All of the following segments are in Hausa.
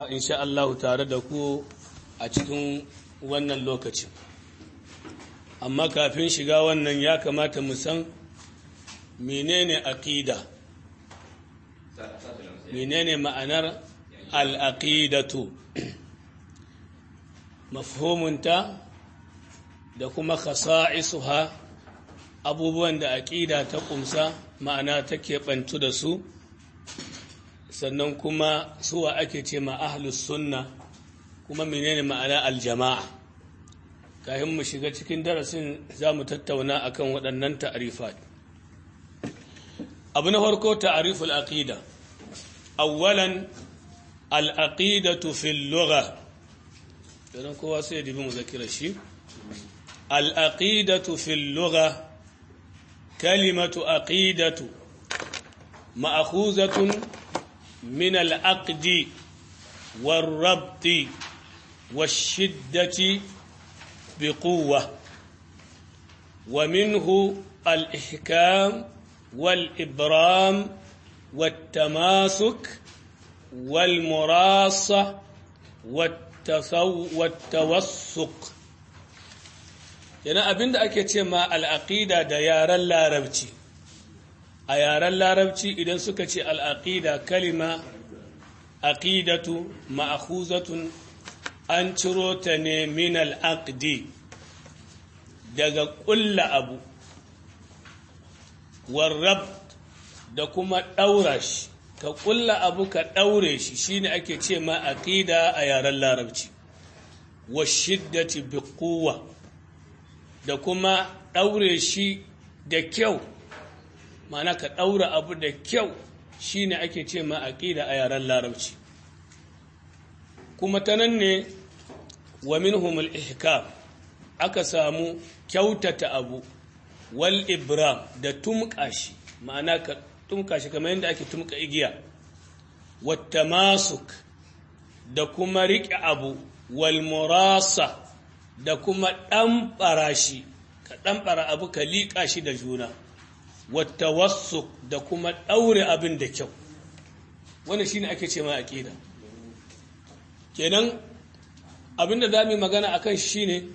insha Allah tare da ku a cikin wannan lokacin amma kafin shiga wannan ya kamata mu san menene aqida menene ma'anar al-aqidatu mafhumunta da kuma khasa'isuha abubuwan da aqida ta kumsa ma'ana take bantu da su sannan kuma suwa ake ce ma ahlus sunna kuma menene ma'ana aljama'a kafin mu shiga cikin darasin za mu tattauna akan waɗannan ta'arifat abu na farko ta'ariful aqida awwalan al-aqidatu fil lugha dan kowa sai dibi mu zakira shi al-aqidatu fil lugha kalimatu aqidatu ma'khuzatun من العقد والربط والشدة بقوة ومنه الإحكام والإبرام والتماسك والمراصة والتوسق yana abin da ake ce ma al'aƙida da yaren larabci a yaren larabci idan suka ce al'aƙida kalima aƙidatu ma'akuzatun an ciro ta ne min al'aƙdi daga ƙulla abu warrab da kuma ɗaura shi ka ƙulla abu ka ɗaure shi shine ake ce ma aƙida a yaren larabci wa shiddati bi da kuma ɗaure shi da kyau mana ka ɗaura abu da kyau shine ake ce ma aƙida a yaren larabci kuma ta nan ne wa minhumul ihkam aka samu kyautata abu wal ibram da tumka shi ma'ana ka tumka shi kamar yadda ake tumka igiya wata masuk da kuma riƙe abu wal murasa da kuma ɗamɓara shi ka ɗamɓara abu ka liƙa shi da juna wata wasu da kuma ɗaure abin da kyau wanda shi ne ake ce ma aƙida kenan abin da za mu yi magana a kan shi ne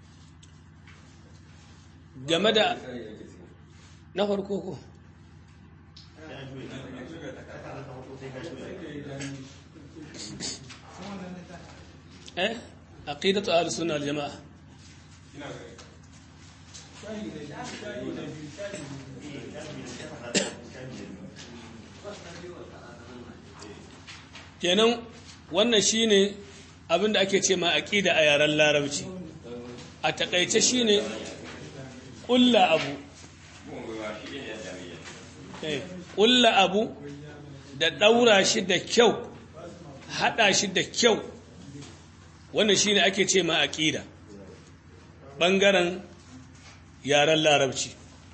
game da na farko ko eh aqidatu ahlus sunna wal jamaa kenan wannan shine abin da ake ce ma aqida a yaren larabci a takaice shine ƙulla abu ƙulla abu da ɗaura shi da kyau haɗa shi da kyau wannan shine ake ce ma aqida ɓangaren yaren larabci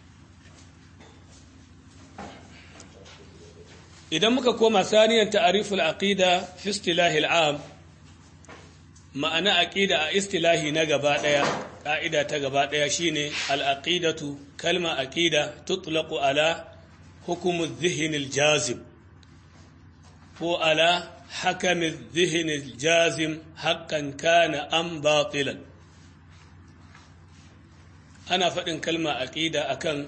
idan muka koma saniyan ta'ariful aqida fi istilahi al'am ma'ana aqida a istilahi na gaba daya ka'ida ta gaba daya shine al-aqidatu kalma aqida tutlaqu ala hukm adh-dhihn al-jazim ko ala hakam adh-dhihn al-jazim haqqan kana am batilan ana faɗin kalma aqida akan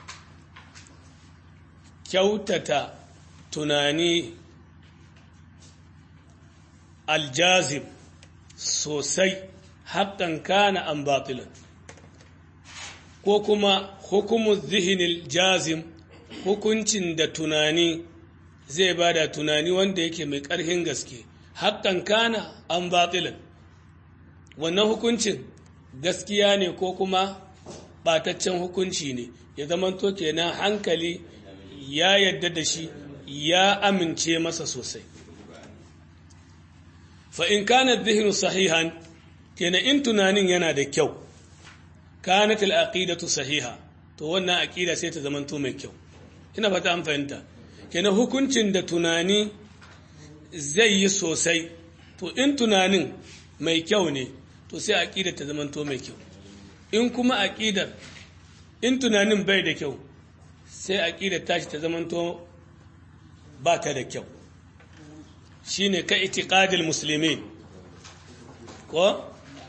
kyautata tunani aljazim sosai haƙƙan kana an batilan ko kuma hukumu zihinil jazim hukuncin da tunani zai ba da tunani wanda yake mai ƙarfin gaske haƙƙan kana an batilan wannan hukuncin gaskiya ne ko kuma ɓataccen hukunci ne ya zamanto kenan hankali ya yadda da shi ya amince masa sosai fa in kana dhihnu sahihan kenan in tunanin yana da kyau kanat al-aqidatu sahiha to wannan aqida sai ta zamanto mai kyau ina fata an fahimta kenan hukuncin da tunani zai yi sosai to in tunanin mai kyau ne to sai aqidar ta zamanto mai kyau in kuma aqidar in tunanin bai da kyau sai aqidar tashi ta zamanto ba ta da kyau shine ka itiqadil muslimin ko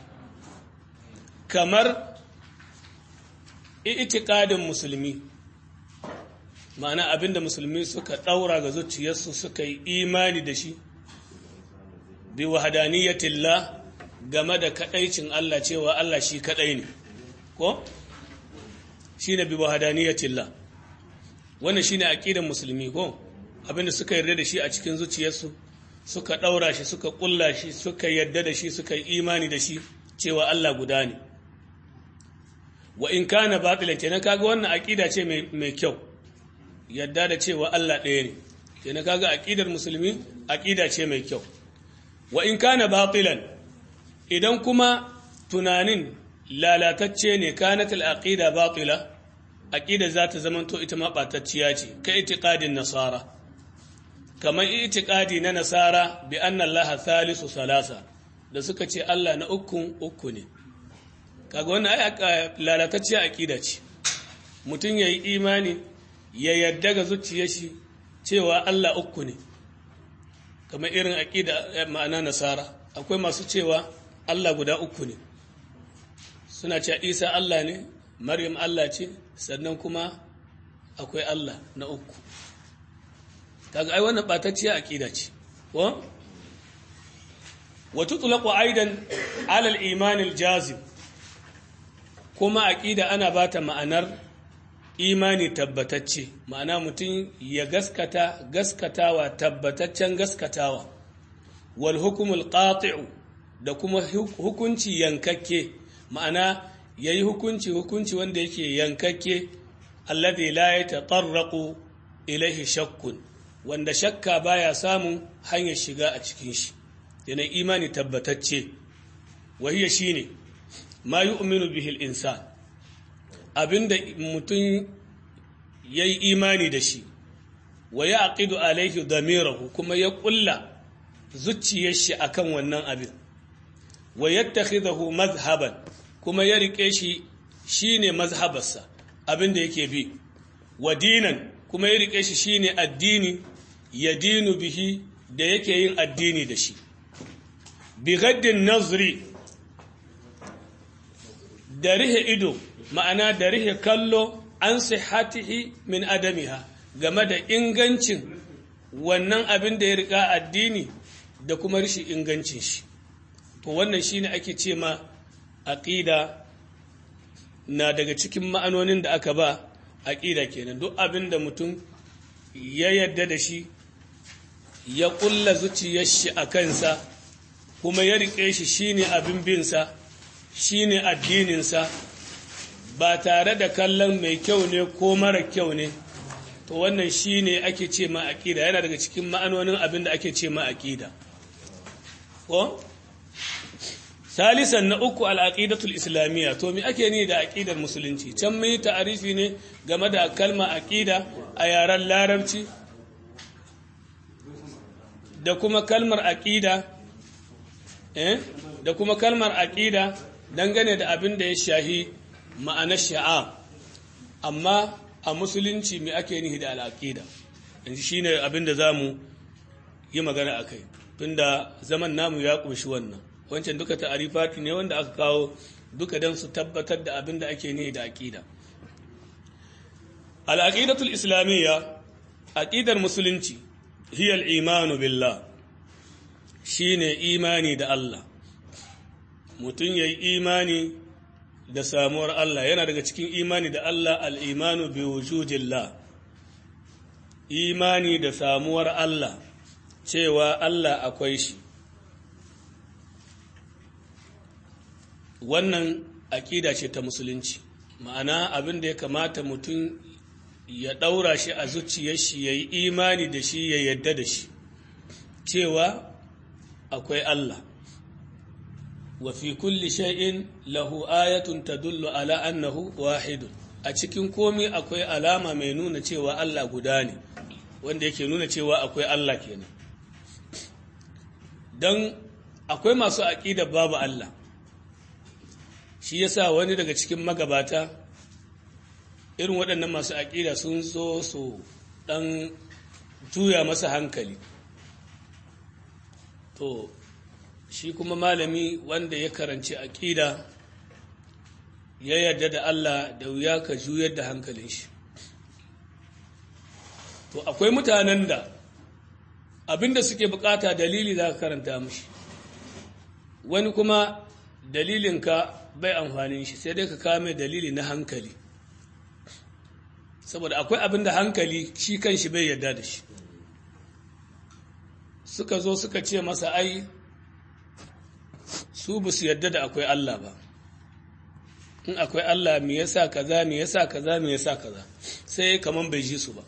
kamar itiqadin musulmi ma'ana abinda musulmi suka daura ga zuciyarsu suka yi imani da shi bi wahadaniyatillah game da kadaicin Allah cewa Allah shi kadai ne ko shine bi wahadaniyatillah wannan shine aqidar musulmi ko abinda suka yarda da shi a cikin zuciyarsu suka daura shi suka kulla shi suka yarda da shi suka yi imani da shi cewa Allah guda ne wa in kana batilan kenan kaga wannan aqida ce mai kyau yadda da cewa Allah ɗaya ne kenan kaga aqidar musulmi aqida ce mai kyau wa in kana batilan idan kuma tunanin lalatacce ne kanat al-aqida batila aqida za ta zamanto ita ma batacciya ce ka itiqadin nasara kamar itiqadi na nasara bi anna Allah thalithu salasa da suka ce Allah na uku uku ne kaga wannan ai lalatacciya aqida ce mutum yayi imani ya yadda ga zuciyar shi cewa Allah uku ne kamar irin aqida ma'ana nasara akwai masu cewa Allah guda uku ne suna cewa Isa Allah ne Maryam Allah ce sannan kuma akwai Allah na uku kaga ai wannan batacciya aqida ce ko wa tutlaqu aidan ala al-iman al-jazim kuma aqida ana bata ma'anar imani tabbatacce ma'ana mutum ya gaskata gaskatawa tabbataccen gaskatawa wal hukumul qati'u da kuma hukunci yankakke ma'ana yayi hukunci hukunci wanda yake yankakke alladhi la yatatarraqu ilaihi shakkun wanda shakka baya samun hanyar shiga a cikin shi yana imani tabbatacce wahiya shine ma yu'minu bihi al-insan abinda mutum yayi imani da shi wa yaqidu alaihi damirahu kuma ya kulla zuciyar shi akan wannan abin wa yattakhidahu mazhaban kuma ya rike shi shine mazhabarsa abinda yake bi wa dinan kuma ya rike shi shine addini ya dinu bihi da yake yin addini da shi bi gaddin nazri da rihe ido ma'ana da rihe kallo an sihatihi min adamiha game da ingancin wannan abin da ya rika addini da kuma rishi ingancin shi to wannan shine ake ce ma aqida na daga cikin ma'anonin da aka ba aqida kenan duk abin da mutum ya yarda da shi ya kulla zuciyar shi a kansa kuma ya rike shi shine abin binsa shine addininsa ba tare da kallon mai kyau ne ko mara kyau ne to wannan shine ake ce ma aqida yana daga cikin ma'anonin abin da ake ce ma aqida ko salisan na uku al'aqidatul islamiyya to me ake ni da aqidar musulunci can mai ta'arifi ne game da kalma aqida a yaren larabci da kuma kalmar aqida eh da kuma kalmar aqida dangane da abin da ya shahi ma'anar sha'a amma a musulunci me ake nihi da al'aqida yanzu shine abin da zamu yi magana akai tunda zaman namu ya kunshi wannan wancan duka ta'arifati ne wanda aka kawo duka don su tabbatar da abin da ake nihi da aqida al-aqidatul islamiyya aqidar musulunci hiya al-imanu billah shine imani da Allah mutum yayi imani da samuwar Allah yana daga cikin imani da Allah al-imanu bi wujudillah imani da samuwar Allah cewa Allah akwai shi wannan aƙida ce ta musulunci ma'ana abin da ya kamata mutum ya ɗaura shi a zuciyar shi ya yi imani da shi ya yadda da shi cewa akwai Allah wa fi kulli shay'in lahu ayatun tadullu ala annahu wahidun a cikin komi akwai alama mai nuna cewa Allah guda ne wanda yake nuna cewa akwai Allah kenan don akwai masu aƙidar babu Allah shi yasa wani daga cikin magabata irin waɗannan masu aƙida sun zo su ɗan juya masa hankali to shi kuma malami wanda ya karanci aƙida ya yarda da Allah da wuya ka juyar da hankalin shi to akwai mutanen da abinda suke bukata dalili za ka karanta mushi wani kuma dalilinka bai amfanin shi sai dai ka kame dalili na hankali saboda akwai abinda hankali shi kan shi bai yarda da shi suka zo suka ce masa ai su ba su yarda da akwai Allah ba in akwai Allah me yasa kaza me yasa kaza me yasa kaza sai kaman bai ji su ba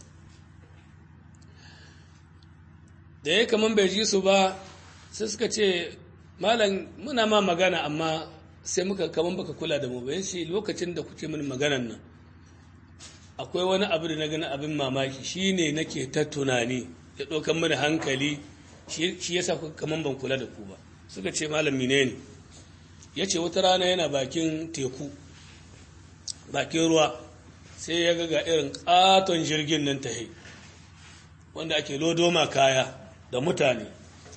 da ya kaman bai ji su ba sai suka ce malam muna ma magana amma sai muka kaman baka kula da mu ba yace lokacin da kuke mini maganan nan akwai wani abu da na gani abin mamaki shine nake ta tunani ya ɗaukan mini hankali shi yasa kuka kaman ban kula da ku ba suka ce malam menene ya ce wata rana yana bakin teku bakin ruwa sai ya ga irin katon jirgin nan ta wanda ake lodoma kaya da mutane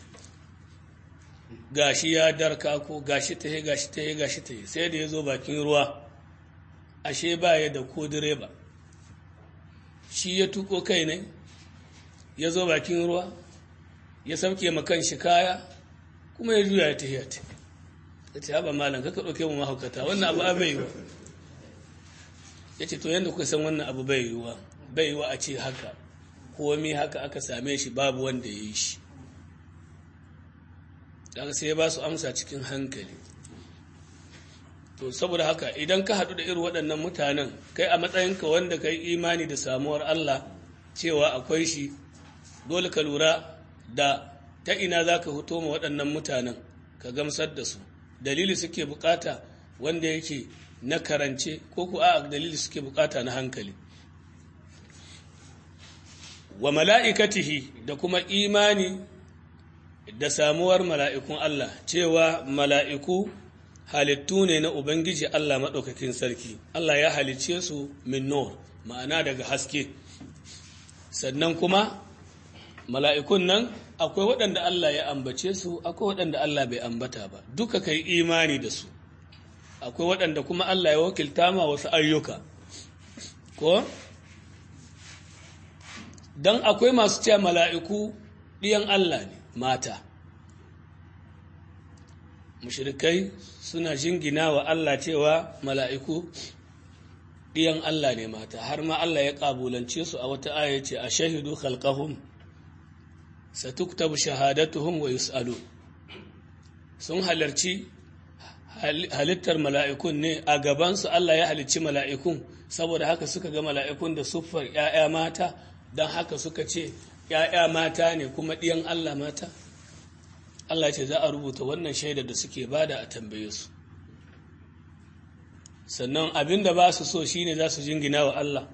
gashi ya darka ko gashi ta yi gashi ta yi gashi ta yi sai da ya zo bakin ruwa ashe ba ya da ko direba shi ya tuko kai ne ya zo bakin ruwa ya sauke makan shi kaya kuma ya juya ya tafiya ta ya ce haɓa malam kaka ɗauke mu mahaukata wannan abu bai yiwa ya ce to yadda kuka san wannan abu bai yiwa bai yiwa a ce haka komi haka aka same shi babu wanda ya yi shi daga sai ya ba su amsa cikin hankali to saboda haka idan ka haɗu da irin waɗannan mutanen kai a matsayinka wanda ka yi imani da samuwar Allah cewa akwai shi dole ka lura da ta ina za ka fito ma waɗannan mutanen ka gamsar da su dalili suke bukata wanda yake na karance ko ku a dalili suke bukata na hankali wa mala'ikatihi da kuma imani da samuwar mala'ikun Allah cewa mala'iku halittu ne na Ubangiji Allah maɗaukakin sarki Allah ya halicce su min nur ma'ana daga haske sannan kuma mala'ikun nan akwai waɗanda Allah ya ambace su akwai waɗanda Allah bai ambata ba duka kai imani da su akwai waɗanda kuma Allah ya wakilta ma wasu ayyuka ko don akwai masu cewa mala'iku ɗiyan Allah ne mata mushrikai suna jingina wa Allah cewa mala'iku ɗiyan Allah ne mata har ma Allah ya ƙabulance su a wata aya ce a shahidu khalqahum satuktabu shahadatuhum wa yus'alu sun halarci halittar mala'ikun ne a gabansu Allah ya halicci mala'ikun saboda haka suka ga mala'ikun da siffar ‘ya'ya mata don haka suka ce ‘ya'ya mata ne kuma ɗiyan Allah mata Allah ce za a rubuta wannan shaidar da suke bada a tambaye su sannan abin da ba su so shine za su jingina wa Allah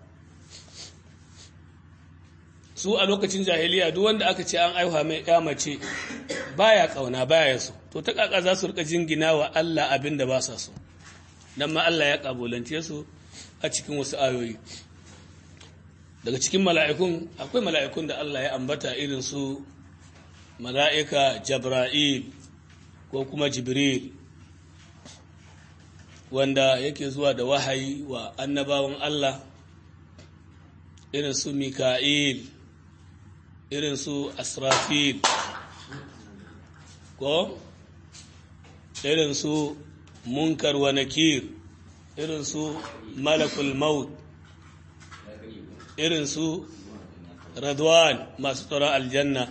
su a lokacin jahiliya duk wanda aka ce an aihuwa mai ya mace baya kauna baya so to ta kaka za su rika jingina wa Allah abin da ba sa so dan ma Allah ya kabulance su a cikin wasu ayoyi daga cikin mala'ikun akwai mala'ikun da Allah ya ambata irin su mala'ika Jabra'il ko kuma Jibril wanda yake zuwa da wahayi wa annabawan Allah irin su Mika'il irin su Asrafil ko irin su Munkar wa Nakir irin su Malakul Maut irin su Radwan masu tsoron aljanna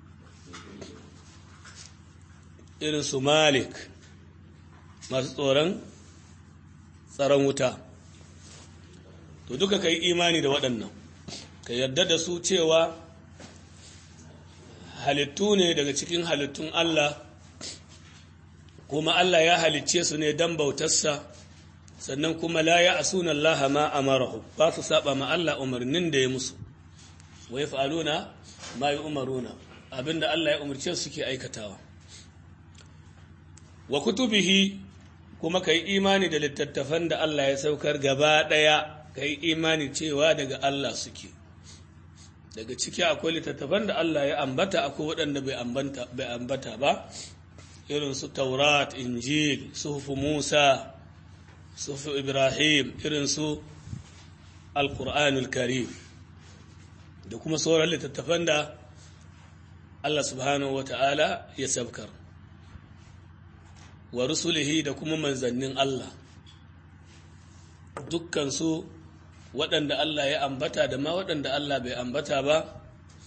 irin su Malik masu tsoron tsaron wuta to duka ka yi imani da waɗannan ka yarda da su cewa halittu ne daga cikin halittun Allah kuma Allah ya halicce su ne don bautarsa sannan kuma la ya asuna Allah ma amarahu ba su saba ma Allah umarnin da ya musu wa yaf'aluna ma yu'maruna abinda Allah ya umarce su suke aikatawa wa kutubihi kuma ka yi imani da littattafan da Allah ya saukar gaba ɗaya ka yi imani cewa daga Allah suke daga ciki akwai littattafan da Allah ya ambata akwai waɗanda bai ambata ba irin su taurat injil suhufu musa suhufu ibrahim irin su alkur'anul karim da kuma sauran littattafan da Allah subhanahu wata'ala ya sabkar wa rusulihi da kuma manzannin Allah dukkansu waɗanda Allah ya ambata da ma waɗanda Allah bai ambata ba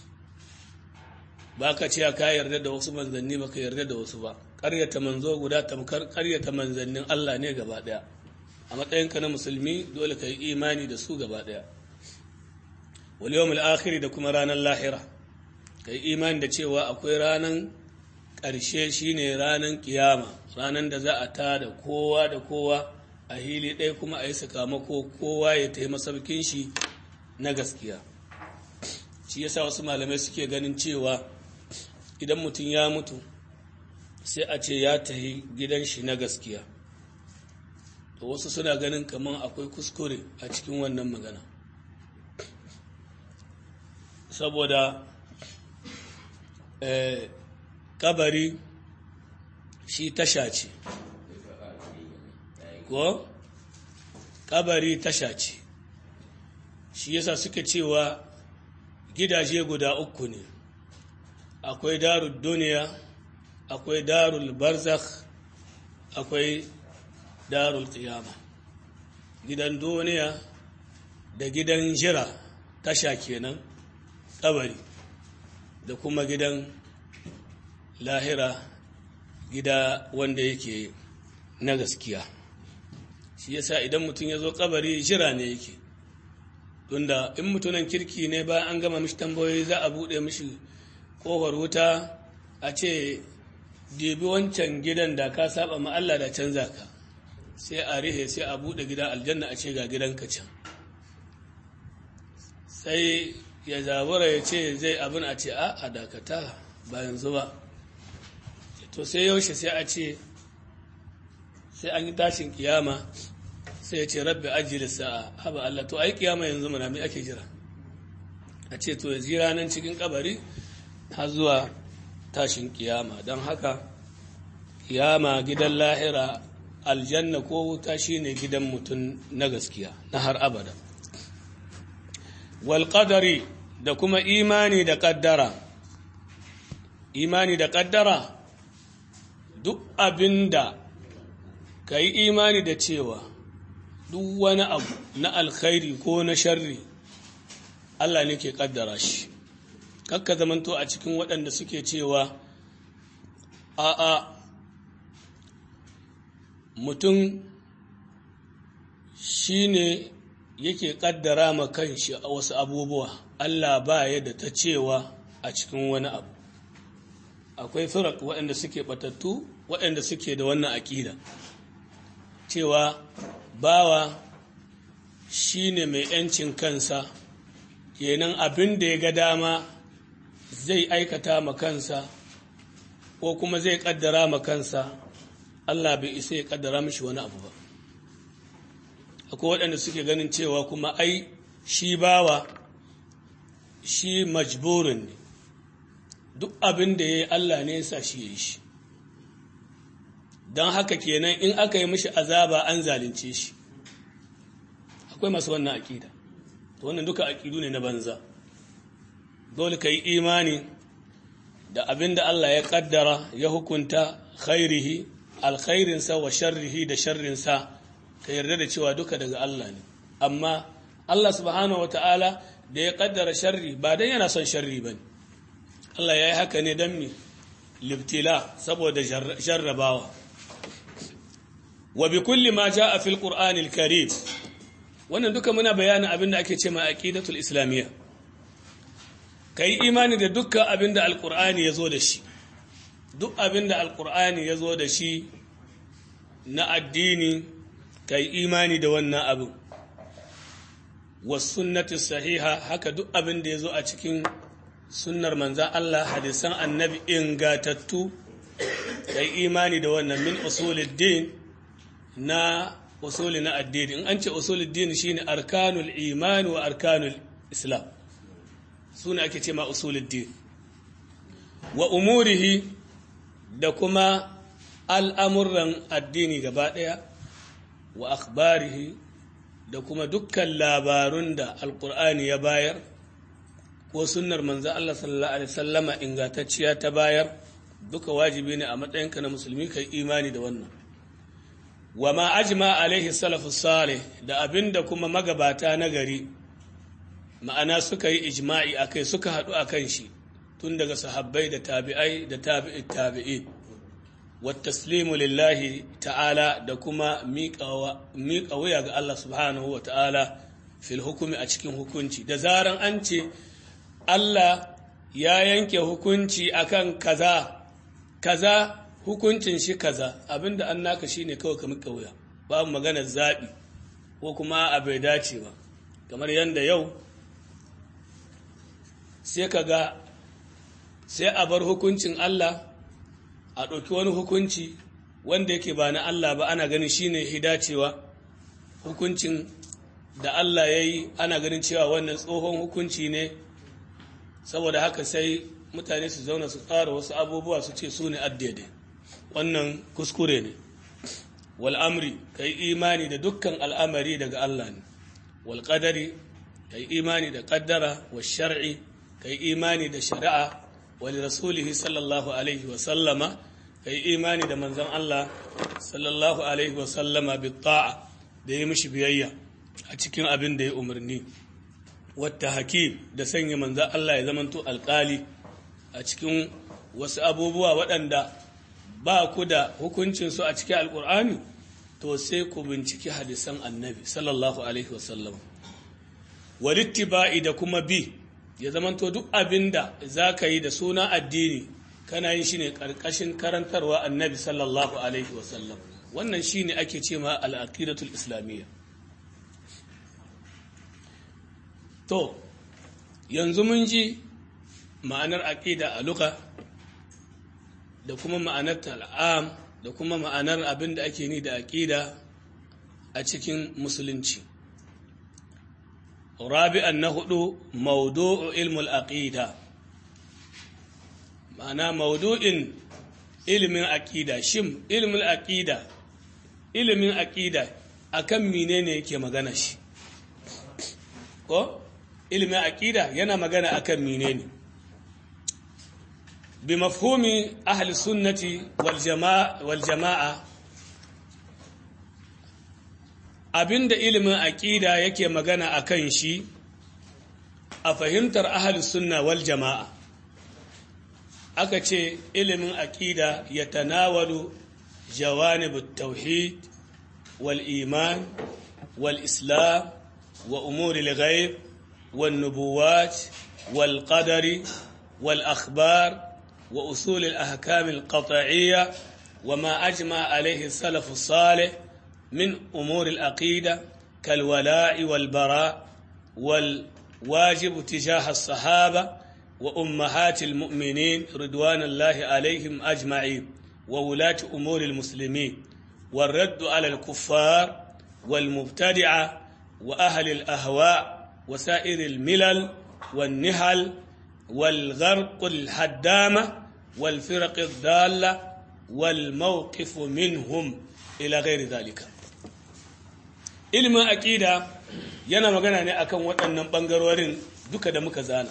ba ka ce ka yarda da wasu manzanni ba ka yarda da wasu ba ƙaryata manzo guda tamkar ƙaryata manzannin Allah ne gaba ɗaya a matsayinka na musulmi dole ka yi imani da su gaba ɗaya wal yawmul akhir da kuma ranar lahira ka yi imani da cewa akwai ranar ƙarshe shine ranar kiyama ranar da za a tada kowa da kowa a hili ɗaya kuma a yi sakamako kowa ya ta yi masaukin shi na gaskiya shi yasa wasu malamai suke ganin cewa idan mutum ya mutu sai a ce ya tahi gidan shi na gaskiya to wasu suna ganin kamar akwai kuskure a cikin wannan magana saboda kabari shi tasha ce ko kabari tasha ce shi yasa suka cewa gidaje guda uku ne akwai darul duniya akwai darul barzakh akwai darul qiyama gidan duniya da gidan jira tasha kenan kabari da kuma gidan lahira gida wanda yake na gaskiya shi yasa idan mutum ya zo kabari jira ne yake tunda in mutunan kirki ne bayan an gama mishi tambayoyi za a buɗe mishi ƙofar wuta a ce debi wancan gidan da ka saba ma Allah da canza ka sai a rihe sai a buɗe gida aljanna a ce ga gidanka can sai ya zabura ya ce zai abin a ce a a dakata ba yanzu ba to sai yaushe sai a ce sai an yi tashin kiyama sai ya ce rabbi ajiyar sa'a haba Allah to ai kiyama yanzu mana mai ake jira a ce to ya jira nan cikin kabari har zuwa tashin kiyama don haka kiyama gidan lahira aljanna ko wuta shine gidan mutum na gaskiya na har abada wal qadari da kuma imani da kaddara imani da kaddara duk abinda ka yi imani da cewa duk wani abu na alkhairi ko na sharri Allah ne ke kaddara shi kakka zamanto a cikin waɗanda suke cewa a'a mutum shi ne yake kaddara ma kanshi a wasu abubuwa Allah ba ya da ta cewa a cikin wani abu akwai firak waɗanda suke batattu waɗanda suke da wannan aƙida cewa bawa shi ne mai ‘yancin kansa kenan abin da ya ga dama zai aikata ma kansa ko kuma zai ƙaddara ma kansa Allah bai isa ya ƙaddara mishi wani abu ba akwai waɗanda suke ganin cewa kuma ai shi bawa shi majburin ne duk abin da ya yi Allah ne sa shi ya yi shi don haka kenan in aka yi mishi azaba an zalunce shi akwai masu wannan aƙida to wannan duka aƙidu ne na banza dole ka yi imani da abin da Allah ya ƙaddara ya hukunta khairihi alkhairinsa wa sharrihi da sharrinsa ka yarda da cewa duka daga Allah ne amma Allah subhanahu wata'ala da ya ƙaddara sharri ba don yana son sharri ba ne Allah ya yi haka ne don mi libtila saboda jarrabawa wa bi kulli ma jaa fil qur'anil karim wannan duka muna bayanin abin da ake ce ma aqidatul islamiyya kai imani da dukkan abin da alqur'ani yazo da shi duk abin da alqur'ani yazo da shi na addini kai imani da wannan abin was sunnati sahiha haka duk abin da yazo a cikin sunnar manzan Allah hadisan annabi ingatattu kai imani da wannan min usuluddin na usuli na addini in an ce usuluddin shine arkanul iman wa arkanul islam su ne ake ce ma usuluddin wa umurihi da kuma al'amuran addini gaba ɗaya wa akhbarihi da kuma dukkan labarun da alƙur'ani ya bayar ko sunnar manzo Allah sallallahu alaihi sallama ingantacciya ta bayar duka wajibi ne a matsayinka na musulmi kai imani da wannan wa ma ajma alaihi salafus salih da abinda kuma magabata na gari ma'ana suka yi ijma'i akai suka haɗu akan shi tun daga sahabbai da tabi'ai da tabi'i tabi'i wa taslimu lillahi ta'ala da kuma miƙa wuya ga Allah subhanahu wa ta'ala fil hukumi a cikin hukunci da zaran an ce Allah ya yanke hukunci akan kaza kaza hukuncin shi kaza abinda an naka shine kawai ka miƙa wuya babu maganar zaɓi ko kuma a bai dace ba kamar yadda yau sai ka ga sai a bar hukuncin Allah a ɗauki wani hukunci wanda yake ba na Allah ba ana ganin shine hidacewa hukuncin da Allah ya yi ana ganin cewa wannan tsohon hukunci ne saboda haka sai mutane su zauna su tsara wasu abubuwa su ce su ne addade wannan kuskure ne wal'amri ka yi imani da dukkan al'amari daga Allah ne walƙadari ka yi imani da ƙaddara wa shar'i ka yi imani da shari'a wali rasulihi sallallahu alaihi wasallama ka yi imani da manzan Allah sallallahu alaihi wasallama bi ta'a da ya mishi biyayya a cikin abin da ya umarni wata hakim da sanya manzan Allah ya zamanto alƙali a cikin wasu abubuwa waɗanda ba ku da hukuncinsu a cikin alƙur'ani to sai ku binciki hadisan annabi sallallahu alaihi wasallam walittiba'i da kuma bi ya zamanto duk abin da za ka yi da suna addini kana yin shi ne ƙarƙashin karantarwa annabi sallallahu alaihi wasallam wannan shi ne ake ce ma al'aqidatul islamiyya to yanzu mun ji ma'anar aƙida a luka da kuma ma'anar tal'am da kuma ma'anar abin da ake ni da aƙida a cikin musulunci rabi'an na hudu maudu'u ilmul aqida ma'ana maudu'in ilimin aƙida shim ilimin aƙida ilimin aƙida akan menene yake magana shi ko ilimin aƙida yana magana akan menene bi mafhumi ahli sunnati wal jama'a wal jama'a abinda ilimin aƙida yake magana akan shi a fahimtar ahli sunna wal jama'a aka ce ilimin aƙida ya tanawalu jawanibut tauhid wal iman wal islam wa umuri al-ghaib wal nubuwat wal qadari wal akhbar wa usul al-ahkam al-qat'iyya وما أجمع عليه السلف الصالح من أمور العقيدة كالولاء والبراء والواجب تجاه الصحابة وأمهات المؤمنين رضوان الله عليهم أجمعين وولاة أمور المسلمين والرد على الكفار والمبتدعة وأهل الأهواء وسائر الملل والنهل والغرق الحدامة والفرق الضالة والموقف منهم إلى غير ذلك ilimin aƙida yana magana ne akan waɗannan ɓangarorin duka da muka zana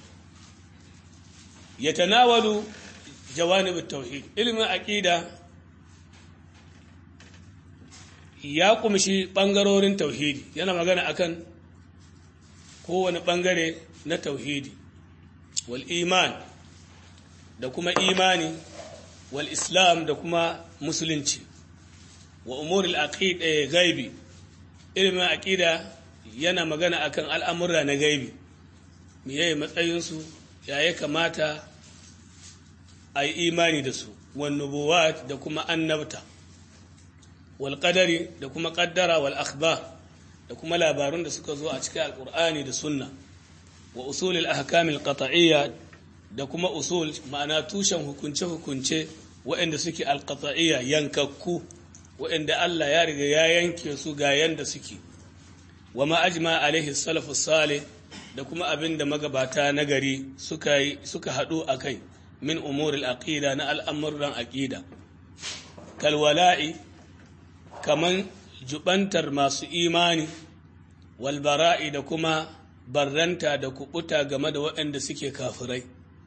ya tanawalu jawanib tauhid ilimin aƙida ya kumshi ɓangarorin tauhidi yana magana akan kowane ɓangare na tauhidi wal iman da kuma imani wal islam da kuma musulunci wa umuril aqida gaibi ilimin aqida yana magana akan al'amurra na gaibi meye matsayinsu ya ya kamata a yi imani da su wan nubuwat da kuma annabta wal qadari da kuma qaddara wal akhbar da kuma labarun da suka zo a cikin alqur'ani da sunna wa usulil ahkamil qat'iyya da kuma usul ma'ana tushen hukunce-hukunce waɗanda suke alƙata'iyya yankakku waɗanda Allah ya riga ya yanke su ga yanda suke wa ma'ajma alaihi salafu salih da kuma abin da magabata na gari suka suka haɗu a kai min umuril aqida na al'amuran aqida kalwala'i kaman jubantar masu imani walbara'i da kuma barranta da kubuta game da waɗanda suke kafirai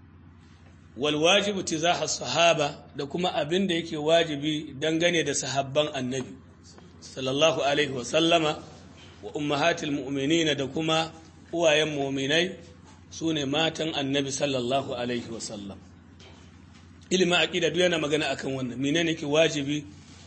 walwajibu tizaha sahaba da kuma abin da yake wajibi dangane da sahabban annabi sallallahu alaihi wasallama wa ummahatil mu'minina da kuma uwayen mu'minai su ne matan annabi sallallahu alaihi wasallam ilimin aƙida duk yana magana akan wannan menene ke wajibi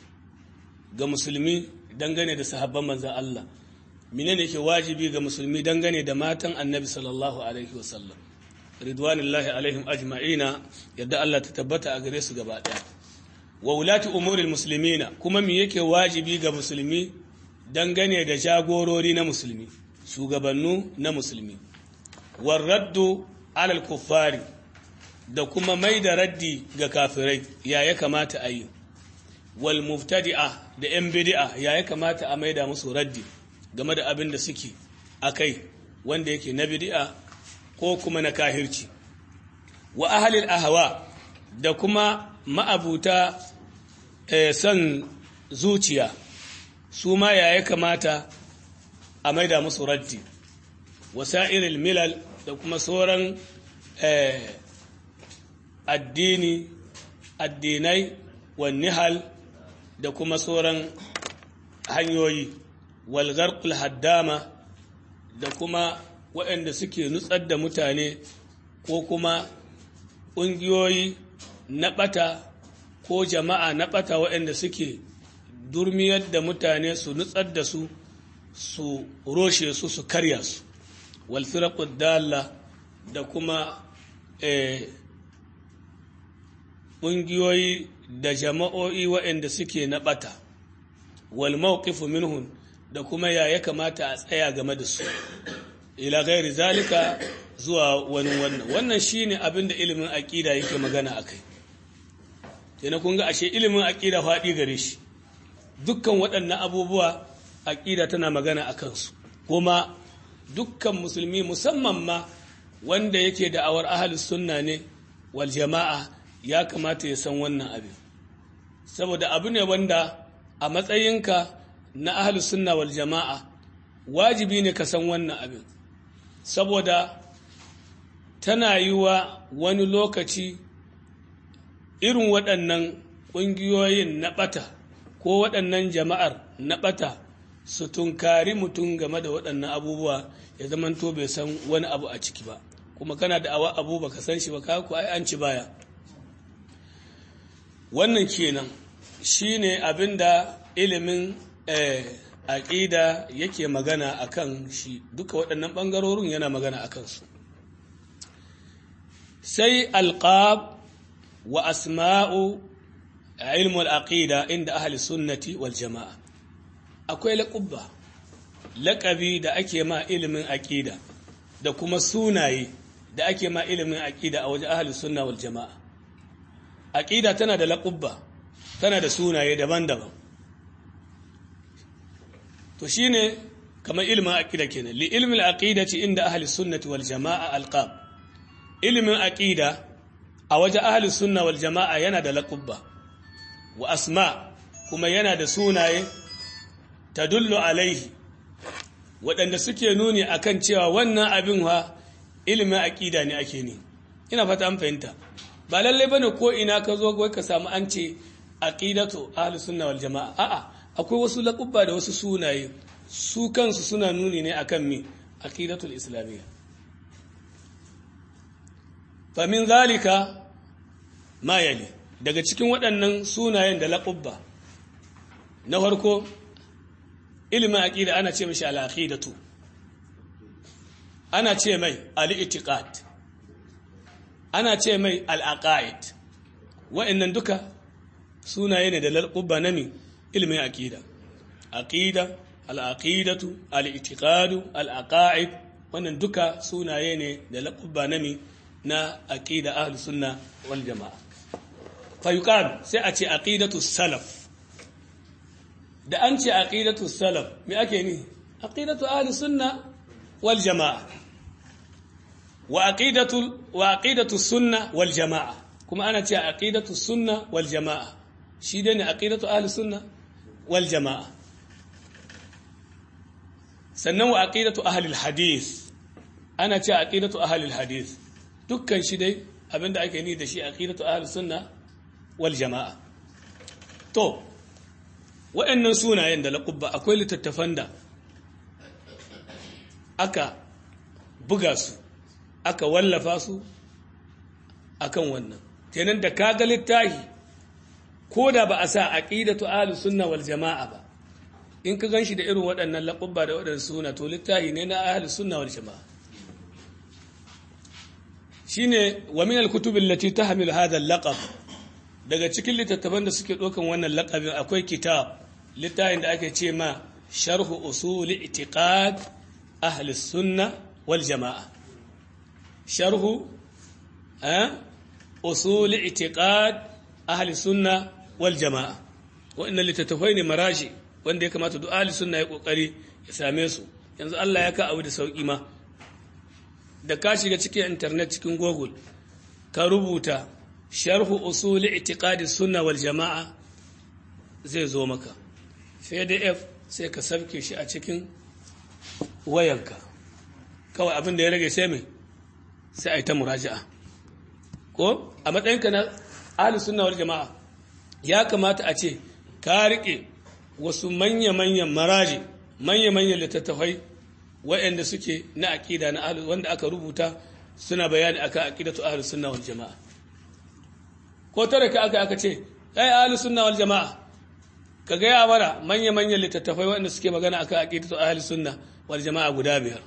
ga musulmi dangane da sahabban manzan Allah menene ke wajibi ga musulmi dangane da matan annabi sallallahu alaihi wasallam ridwanullahi alaihim ajma'ina yadda Allah ta tabbata a gare su gaba ɗaya wa wulati umuril muslimina kuma me yake wajibi ga musulmi dangane da jagorori na musulmi shugabannu na musulmi warraddu alal kuffari da kuma mai da raddi ga kafirai ya ya kamata a yi wal muftadi'a da yan bid'a ya ya kamata a maida musu raddi game da abin da suke akai wanda yake na bid'a ko kuma na kahirci wa ahlil ahwa da kuma ma'abuta eh, son zuciya su ma ya ya kamata a maida musu raddi wasa'iril milal da kuma sauran eh, addini addinai wa nihal da kuma sauran hanyoyi walgarkul haddama da kuma waɗanda suke nutsar da mutane ko kuma ƙungiyoyi na ɓata ko jama'a na ɓata waɗanda suke durmiyar da mutane su nutsar da su su roshe su su karya su walfirakud dalla da kuma ƙungiyoyi da jama'o'i waɗanda suke na ɓata wal mawqifu minhun da kuma ya ya kamata a tsaya game da su ila gairi zalika zuwa wani wannan wannan shine abin da ilimin aƙida yake magana akai yana kun ga ashe ilimin aƙida faɗi gare shi dukkan waɗannan abubuwa aƙida tana magana a kansu kuma dukkan musulmi musamman ma wanda yake da awar ahalus sunna ne wal jama'a ya kamata ya san wannan abin saboda abu ne wanda a matsayinka na ahalus sunna wal jama'a wajibi ne ka san wannan abin saboda tana yi wa wani lokaci irin waɗannan ƙungiyoyin na ɓata ko waɗannan jama'ar na ɓata su tunkari mutum game da waɗannan abubuwa ya zamanto bai san wani abu a ciki ba kuma kana da awa abu baka san shi ba ka ku ai an ci baya wannan kenan shine abin da ilimin aƙida yake magana a kan shi duka waɗannan ɓangarorin yana magana a kansu sai alƙab wa asma'u a ilmul aƙida inda ahli sunnati wal jama'a akwai laƙubba laƙabi da ake ma ilimin aƙida da kuma sunaye da ake ma ilimin aƙida a wajen ahli sunna wal jama'a aƙida tana da laƙubba tana da sunaye daban-daban to shine kamar ilimin aqida kenan li ilmi al-aqidati inda ahli sunnati wal jamaa alqab ilimin aqida a waje ahli sunna wal jamaa yana da laqabba wa asma kuma yana da sunaye tadullu alaihi waɗanda suke nuni akan cewa wannan abin ha ilimin aqida ne ake ni ina fata an fahimta ba lalle bane ko ina ka zo wai ka samu an ce aqidatu ahli sunna wal jamaa a'a akwai wasu laƙubba da wasu sunaye su kansu suna nuni ne akan mi aqidatul islamiyya fa min zalika ma yali daga cikin waɗannan sunayen da laƙubba na farko ilimin aqida ana ce mishi al-aqidatu ana ce mai al-i'tiqad ana ce mai al-aqaid wa'annan duka sunaye ne da laƙubba na mi ilimin aƙida aƙida al'aƙidatu al'itiƙadu al'aƙa'id wannan duka sunaye ne da laƙubba nami na aƙida ahal sunna wal jama'a fayuƙan sai a ce aƙidatu salaf da an ce aƙidatu salaf me ake ni aƙidatu ahal sunna wal jama'a wa aqidatu wa aqidatu sunna wal jamaa kuma ana cewa aqidatu sunna wal jamaa shi dai ne aqidatu ahli sunna wal jamaa sannan wa aqidatu ahli al hadith ana cewa aqidatu ahli al hadith dukkan shi dai abinda ake ni da shi aqidatu ahli sunna wal jamaa to waɗannan sunayen da laƙubba akwai littattafan da aka buga su aka wallafa su akan wannan kenan da kaga littahi ko da ba a sa aqidatu ahlus sunna wal jamaa ba in ka ganshi da irin waɗannan laƙubba da waɗannan suna to littahi ne na ahlus sunna wal jamaa shine wa min al-kutub allati tahmilu hadha al-laqab daga cikin littattafan da suke ɗaukan wannan laƙabin akwai kitab littafin da ake ce ma sharhu usuli itiqad ahli sunna wal jama'a sharhu usuli itiqad ahli sunna wal jama'a wa'annan littattafai ne marashi wanda ya kamata duk ahli sunna ya kokari ya same su yanzu Allah ya ka abu da sauki ma da ka shiga cikin internet cikin google ka rubuta sharhu usuli itiqadi sunna wal jama'a zai zo maka pdf sai ka sabke shi a cikin wayanka kawai abin da ya rage sai mai sai a yi ta muraja'a ko a matsayinka na ahli sunna wal jama'a ya kamata a ce ka rike wasu manya-manyan maraji manya-manyan littattafai waɗanda suke na aƙida na ahli wanda aka rubuta suna bayani akan aqidatu ahli sunna wal jama'a ko tare ka aka aka ce ai ahli sunna wal jama'a ka gaya mana manya-manyan littattafai waɗanda suke magana akan aqidatu ahli sunna wal jama'a guda biyar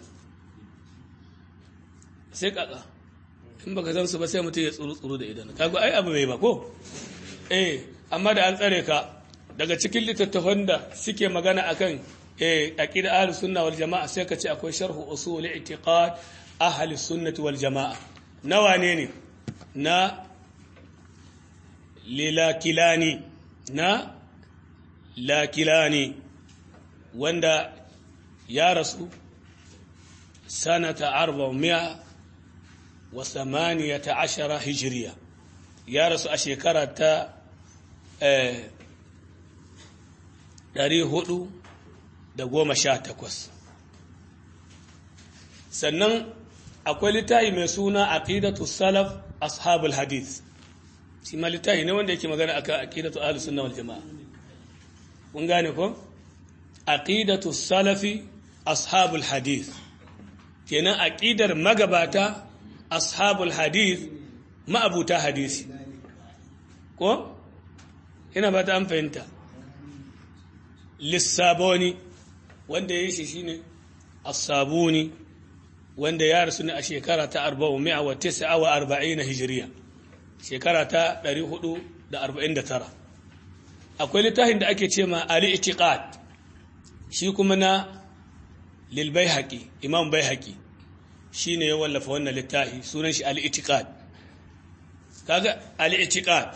sai kaka in baka san su ba sai mutum ya tsuru tsuru da idan kaga ai abu mai ba ko eh amma da an tsare ka daga cikin littattafan da suke magana akan eh aqida ahli sunna wal jama'a sai ka ce akwai sharhu usul i'tiqad ahli sunnati wal jama'a nawa ne ne na lilakilani na lakilani wanda ya rasu sanata arba'umiya wa samaniyata ashara hijiriya ya rasu a shekara ta ɗari hudu da goma sha takwas sannan akwai littafi mai suna aqidatu salaf ashabul hadith shi ma littafi ne wanda yake magana akan aqidatu ahlus sunna wal jamaa kun gane ko aqidatu salafi ashabul hadith kenan aqidar magabata ashabul hadith ma'abuta hadisi ko ina ba ta an fahimta lissaboni wanda ya shi shine as-sabuni wanda ya rasu ne a shekara ta 449 hijiriya shekara ta 449 akwai littafin da ake ce ma ali itiqad shi kuma na lil baihaqi imam baihaqi shine ya wallafa wannan littafi sunan shi ali itiqad kaga ali itiqad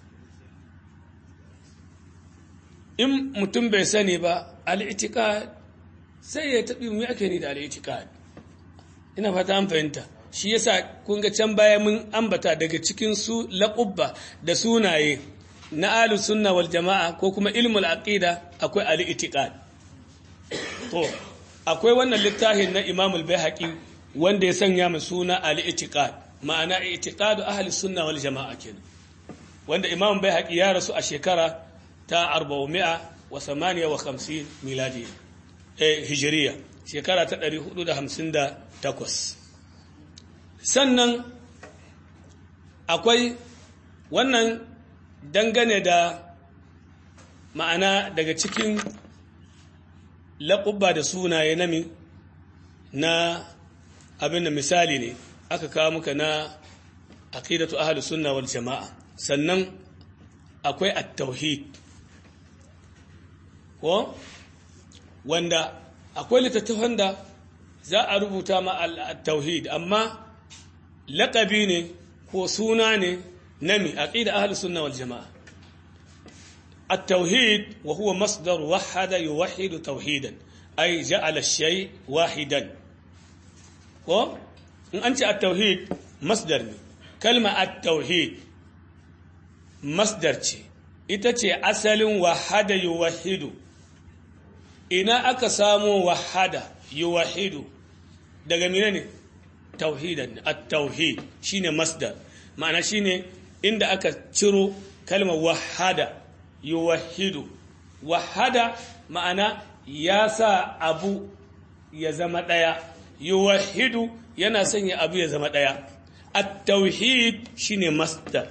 in mutum bai sani ba ali itiqad sai ya tabi mu ake ni da ali itiqad ina fata an fahimta shi yasa kun ga can baya mun ambata daga cikin su laqubba da sunaye na ahlus sunna wal jamaa ko kuma ilmul aqida akwai al itiqad to akwai wannan littafin na Imam al-Baihaqi wanda ya sanya mu suna al itiqad ma'ana itiqadu ahli sunna wal jamaa kenan wanda Imam Baihaqi ya rasu a shekara ta 458 miladi eh hijriya shekara ta 458 sannan akwai wannan dangane da ma'ana daga cikin laƙubba da sunaye nami na abin da misali ne aka kawo muka na aqidatu ahlus sunna wal jama'a sannan akwai at-tauhid ko wanda akwai littattafan da za a rubuta ma at-tauhid amma laƙabi ne ko suna ne نمي عقيدة أهل السنة والجماعة التوحيد وهو مصدر وحد يوحد توحيدا أي جعل الشيء واحدا in an ce at-tauhid masdar ne kalma at-tauhid masdar ce ita ce asalin wahada yuwahidu ina aka samo wahada yuwahidu daga mine ne tauhidan at-tauhid shine masdar ma'ana shine inda aka ciro kalmar wahada yuwahidu wahada ma'ana ya sa abu ya zama ɗaya yuwahidu yana sanya abu ya zama ɗaya at-tauhid shine masdar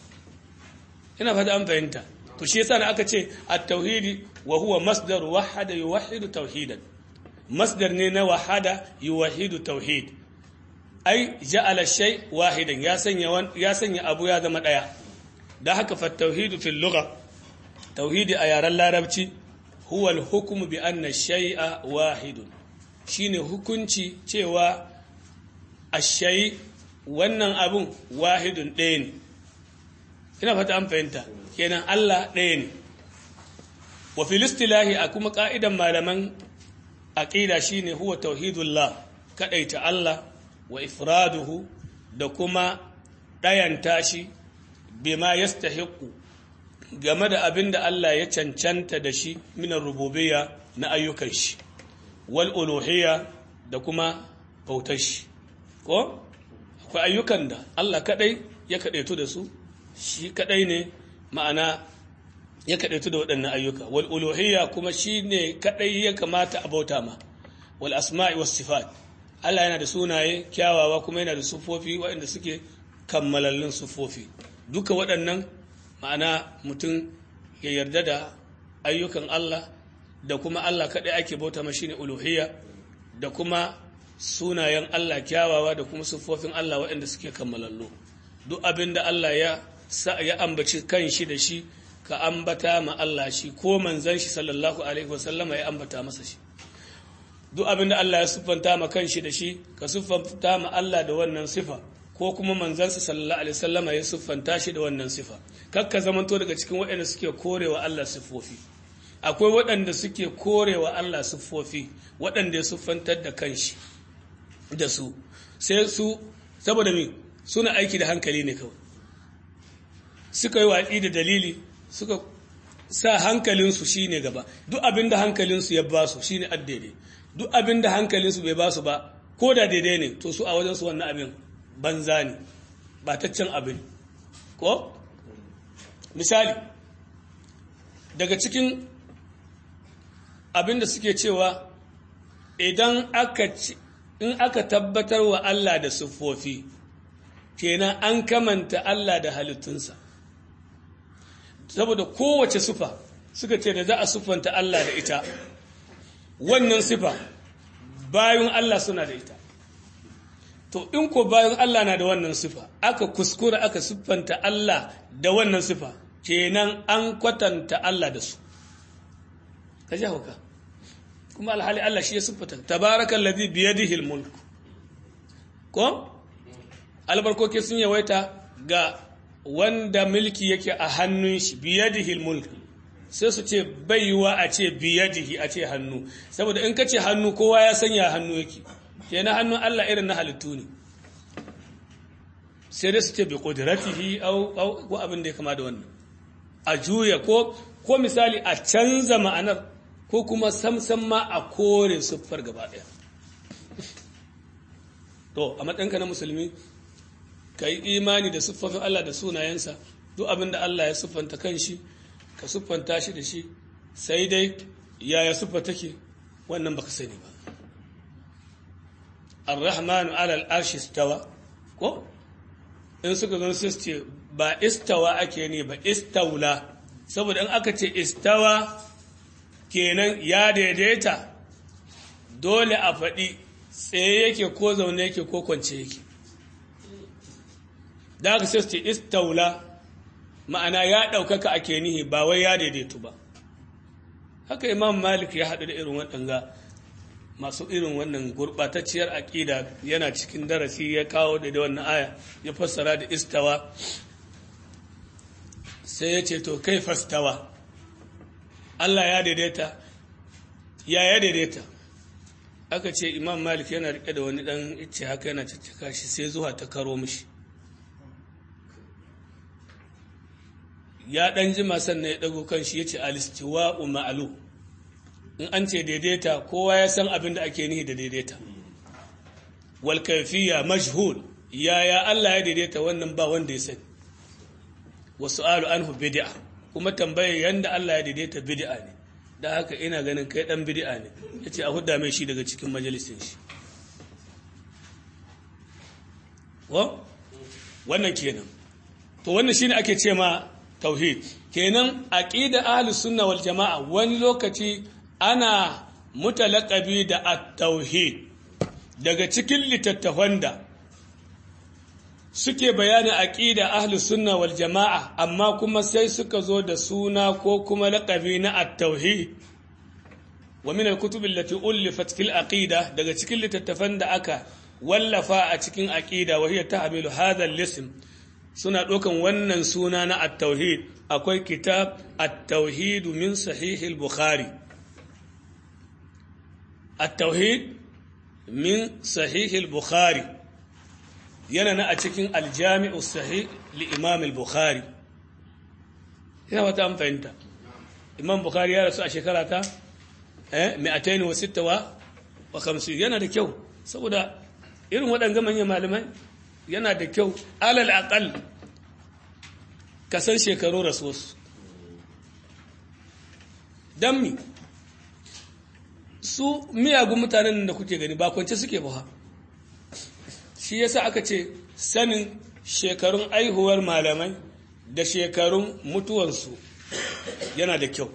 ina fata an fahimta to shi yasa aka ce at-tauhid wa huwa masdar wahada yuwahidu tauhidan masdar ne na wahada yuwahidu tauhid ai ja'ala shay wahidan ya sanya ya sanya abu ya zama ɗaya da haka fa tauhidu fil lugha tauhidi a yaren larabci huwa al-hukmu bi anna shay'a wahidun shine hukunci cewa ashay wannan abun wahidun ɗaya ne ina fata an fahimta kenan Allah ɗaya ne wa fil istilahi a kuma ka'idan malaman aqida shine huwa tauhidullah kadaita Allah wa ifraduhu da kuma ɗayanta shi bima yastahiqu game da abin da Allah ya cancanta da shi minar rububiyya na ayyukan shi wal uluhiyya da kuma bautar shi ko akwai ayyukan da Allah kadai ya kadaitu da su shi kadai ne ma'ana ya kadaitu da waɗannan ayyuka wal uluhiyya kuma shi ne kadai ya kamata a bauta ma wal asma'i was sifat Allah yana da sunaye kyawawa kuma yana da sufofi waɗanda suke kammalallun sufofi duka waɗannan ma'ana mutum ya yarda da ayyukan Allah da kuma Allah kaɗai ake bauta mashi ne uluhiyya da kuma sunayen Allah kyawawa da kuma siffofin Allah waɗanda suke kammalallo duk abin da Allah ya ya ambaci kan shi da shi ka ambata ma Allah shi ko manzon shi sallallahu alaihi wasallama ya ambata masa shi duk abin da Allah ya siffanta ma kan shi da shi ka siffanta ma Allah da wannan sifa ko kuma manzansa sallallahu alaihi wasallama ya siffanta shi da wannan sifa kakka zamanto daga cikin waɗanda suke korewa Allah siffofi akwai waɗanda suke korewa Allah siffofi waɗanda ya siffantar da kanshi da su sai su saboda me suna aiki da hankali ne kawai suka yi watsi da dalili suka sa hankalinsu shine gaba duk abin da hankalinsu ya ba su shine addaidai duk abin da hankalinsu bai ba su ba ko da daidai ne to su a wajensu wannan abin banza ne bataccen abin ko misali daga cikin abin da suke cewa idan aka in aka tabbatar wa Allah da siffofi kenan an kamanta Allah da halittunsa saboda kowace sufa suka ce da za a siffanta Allah da ita wannan sifa bayan Allah suna da ita to in ko bayan Allah na da wannan sifa aka kuskura aka siffanta Allah da wannan sifa kenan an kwatanta Allah da su ka ji hauka kuma alhali Allah shi ya siffata tabarakan ladhi biyadihi almulk ko albarkoki sun yawaita ga wanda mulki yake a hannun shi biyadihi almulk sai su ce baiwa a ce biyadihi a ce hannu saboda in ka ce hannu kowa ya sanya hannu yake kenan hannun Allah irin na halittu ne sai dai su ce bi qudratihi au ko abin da ya kama da wannan a juya ko ko misali a canza ma'anar ko kuma samsam ma a kore siffar gaba daya to a matsayinka na musulmi ka yi imani da siffofin Allah da sunayensa duk abin da Allah ya siffanta kanshi ka siffanta shi da shi sai dai yaya siffa take wannan baka sani ba ar-rahmanu ala al-arshi istawa ko in suka zo sai su ce ba istawa ake ne ba istaula saboda in aka ce istawa kenan ya daidaita dole a faɗi tsaye yake ko zaune yake ko kwance yake da aka sai su ce istaula ma'ana ya ɗaukaka ake nihi ba wai ya daidaitu ba haka imam malik ya haɗu da irin waɗanga masu irin wannan gurɓatacciyar aƙida yana cikin darasi ya kawo da da wannan aya ya fassara da istawa sai ya ce to kai fastawa Allah ya daidaita ya ya daidaita aka ce imam malik yana rike da wani dan ice haka yana caccaka shi sai zuwa ta karo mishi ya dan jima sannan ya dago kan shi ya ce alistiwa'u ma'alu in an ce daidaita kowa ya san abin da ake nihi da daidaita wal kaifiya majhul yaya Allah ya daidaita wannan ba wanda ya sani wasu alu anhu bid'a kuma tambayar yanda Allah ya daidaita bid'a ne da haka ina ganin kai dan bid'a ne yace a hudda mai shi daga cikin majalisin shi wa wannan kenan to wannan shine ake ce ma tauhid kenan aqida ahlus sunna wal jamaa wani lokaci ana mutalaqabi da at-tauhid daga cikin littattafan da suke bayanin aqida ahlus sunna wal jamaa amma kuma sai suka zo da suna ko kuma laqabi na at-tauhid wa min al-kutub allati ulifat fil aqida daga cikin littattafan da aka wallafa a cikin aqida wa hiya tahmilu hadha al-ism suna ɗaukan wannan suna na at-tauhid akwai kitab at-tauhid min sahih al-bukhari at-tauhid min sahih al-bukhari yana na a cikin al-jami'u sahih li imam al-bukhari ina wata an fahimta imam bukhari ya rasu a shekara ta eh 256 yana da kyau saboda irin waɗanga manyan malamai yana da kyau alal aqal ka san shekaru rasuwarsu don mi su miyagun mutanen da kuke gani ba kwance suke ba shi yasa aka ce sanin shekarun aihuwar malamai da shekarun mutuwansu yana da kyau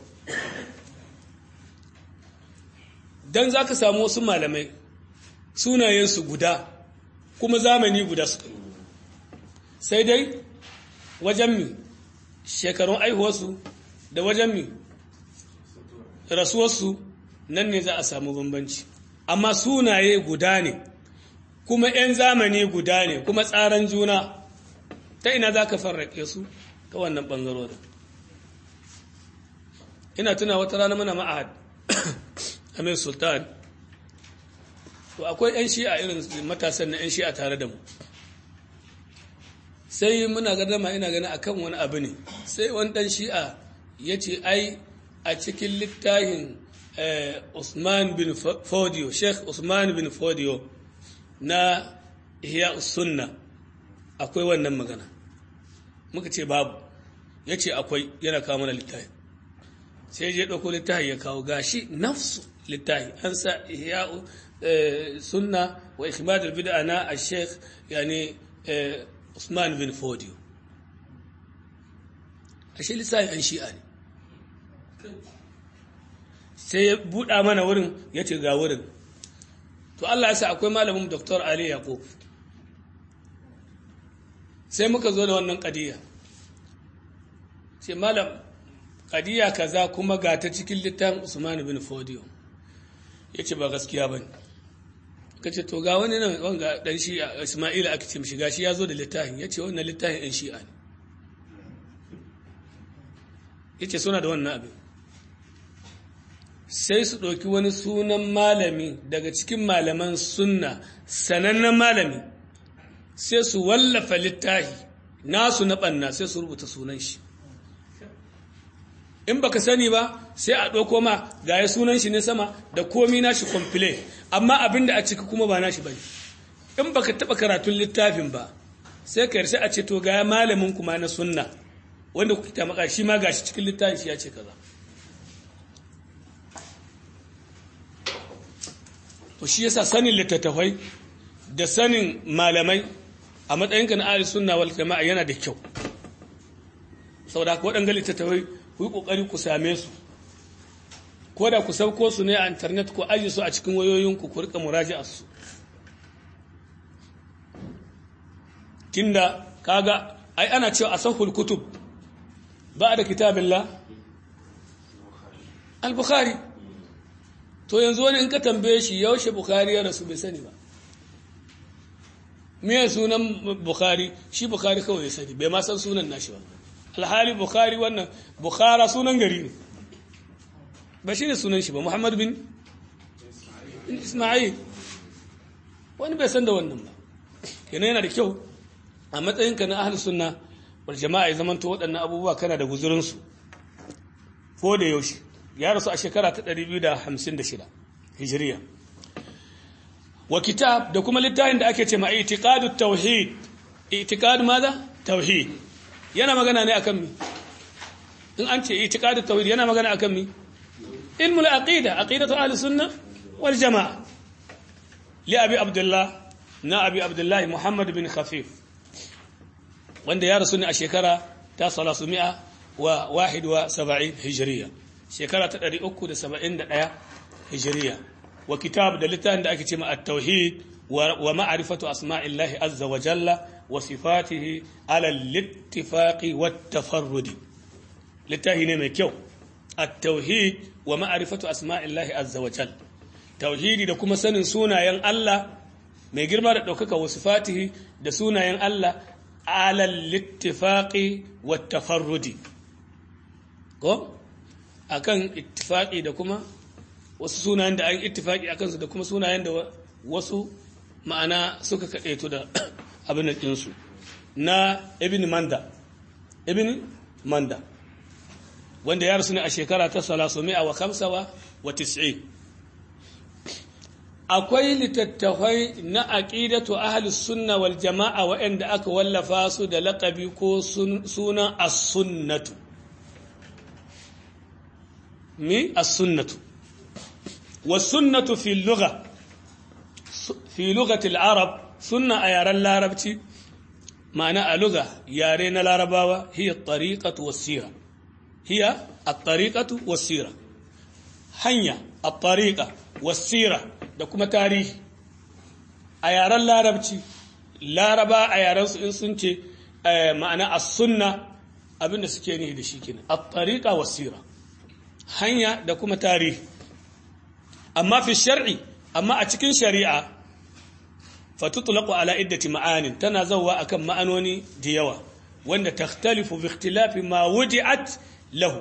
don za ka samu wasu malamai sunayensu guda kuma zamani guda suka yi sai dai wajen mi shekarun aihuwarsu da wajen mi rasuwarsu nan ne za a samu bambanci amma sunaye guda ne kuma 'yan zamani guda ne kuma tsaran juna ta ina za ka farrake su ta wannan ɓangarorin ina tuna wata rana mana ma'ahad amir sultan to akwai 'yan shi'a irin matasan na 'yan shi'a tare da mu sai muna gardama ina gani akan wani abu ne sai wani dan shi'a ya ce ai a cikin littafin Usman bin Fodio Sheikh Usman bin Fodio na Ihya Sunna akwai wannan magana muka ce babu ya ce akwai yana kawo mana littafi sai je ɗauko littafi ya kawo gashi nafsu littafi an sa Ihya sunna wa ikhmadul bid'a na al-sheikh yani Usman bin Fodio ashe lissafi an shi'a ne sai ya buɗa mana wurin ya ce ga wurin to Allah ya sa akwai malamin Dr. Ali Yaqub sai muka zo da wannan ƙadiyya sai malam ƙadiyya kaza kuma ga ta cikin littafin Usman bin Fodio ya ce ba gaskiya ba ne ka ce to ga wani nan wanga dan shi Isma'ila aka ce mishi gashi ya zo da littafin ya ce wannan littafin ɗan shi'a ne ya ce suna da wannan abin sai su ɗauki wani sunan malami daga cikin malaman sunna sanannen malami sai su wallafa littafi nasu na ɓanna sai su rubuta sunan shi in baka sani ba sai a ɗauko ma ga ya sunan shi ne sama da komi nashi komple amma abinda a ciki kuma ba nashi bane in baka taɓa karatun littafin ba sai ka yarsa a ce to ga malamin kuma na sunna wanda kuke tamaka shi ma gashi cikin littafin shi ya ce kaza to shi yasa sanin littattafai da sanin malamai a matsayinka na ahli sunna wal jama'a yana da kyau saboda haka waɗanga littattafai ku yi ƙoƙari ku same su ko da ku sauko su ne a intanet ku aji su a cikin wayoyinku ku rika muraji'a su tunda kaga ai ana cewa a sahul kutub ba da kitabillah al-bukhari to yanzu wani in ka tambaye shi yaushe bukhari ya rasu bai sani ba me sunan bukhari shi bukhari kawai ya sani bai ma san sunan nashi ba alhali bukhari wannan bukhara sunan gari ne ba shi ne sunan shi ba muhammad bin isma'il wani bai san da wannan ba kenan yana da kyau a matsayinka na ahlus sunna wal jama'a ya zamanto waɗannan abubuwa kana da guzurinsu ko da yaushe ya rasu a shekara ta 256 hijiriya wa kitab da kuma littafin da ake ce ma itiqadu tauhid itiqad maza tauhid yana magana ne akan mi in an ce itiqadu tauhid yana magana akan mi ilmul aqida aqidatu ahli sunnah wal jamaa li abi abdullah na abi abdullah muhammad bin khafif wanda ya rasu ne a shekara ta 300 wa 71 hijriya shekara ta 371 hijriya wa kitab da littafin da ake ce ma at-tauhid wa ma'rifatu asma'illahi azza wa jalla wa sifatihi ala al-ittifaqi wat-tafarrud littafi ne mai kyau at-tauhid wa ma'rifatu asma'illahi azza wa jalla tauhidi da kuma sanin sunayen Allah mai girma da daukaka wa sifatihi da sunayen Allah ala al-ittifaqi wat-tafarrud ko akan ittifaqi da kuma wasu sunayen da an ittifaki a kansu da kuma sunayen da wasu ma'ana suka kaɗaito da abin ɗinsu na ibn manda ibn manda wanda ya rasu ne a shekara ta salasumi'a wa kamsawa wa tis'i akwai littattafai na aƙidatu ahlus sunna wal jama'a waɗanda aka wallafa su da laƙabi ko sunan as-sunnatu mi as-sunnatu والسنة في اللغة في لغة العرب سنة أيار العربتي معنى اللغة يارين العرباوة هي الطريقة والسيرة هي الطريقة والسيرة هنيا الطريقة والسيرة دكما تاريخ أيار العربتي laraba a yarensu in sun ce ma'ana as-sunna abinda suke nihi da shi kenan at-tariqa was-sira hanya da kuma tarihi amma fi shar'i amma a cikin shari'a fatutlaqu ala iddati ma'anin tana zawwa akan ma'anoni da yawa wanda takhtalifu bi ikhtilafi ma wudi'at lahu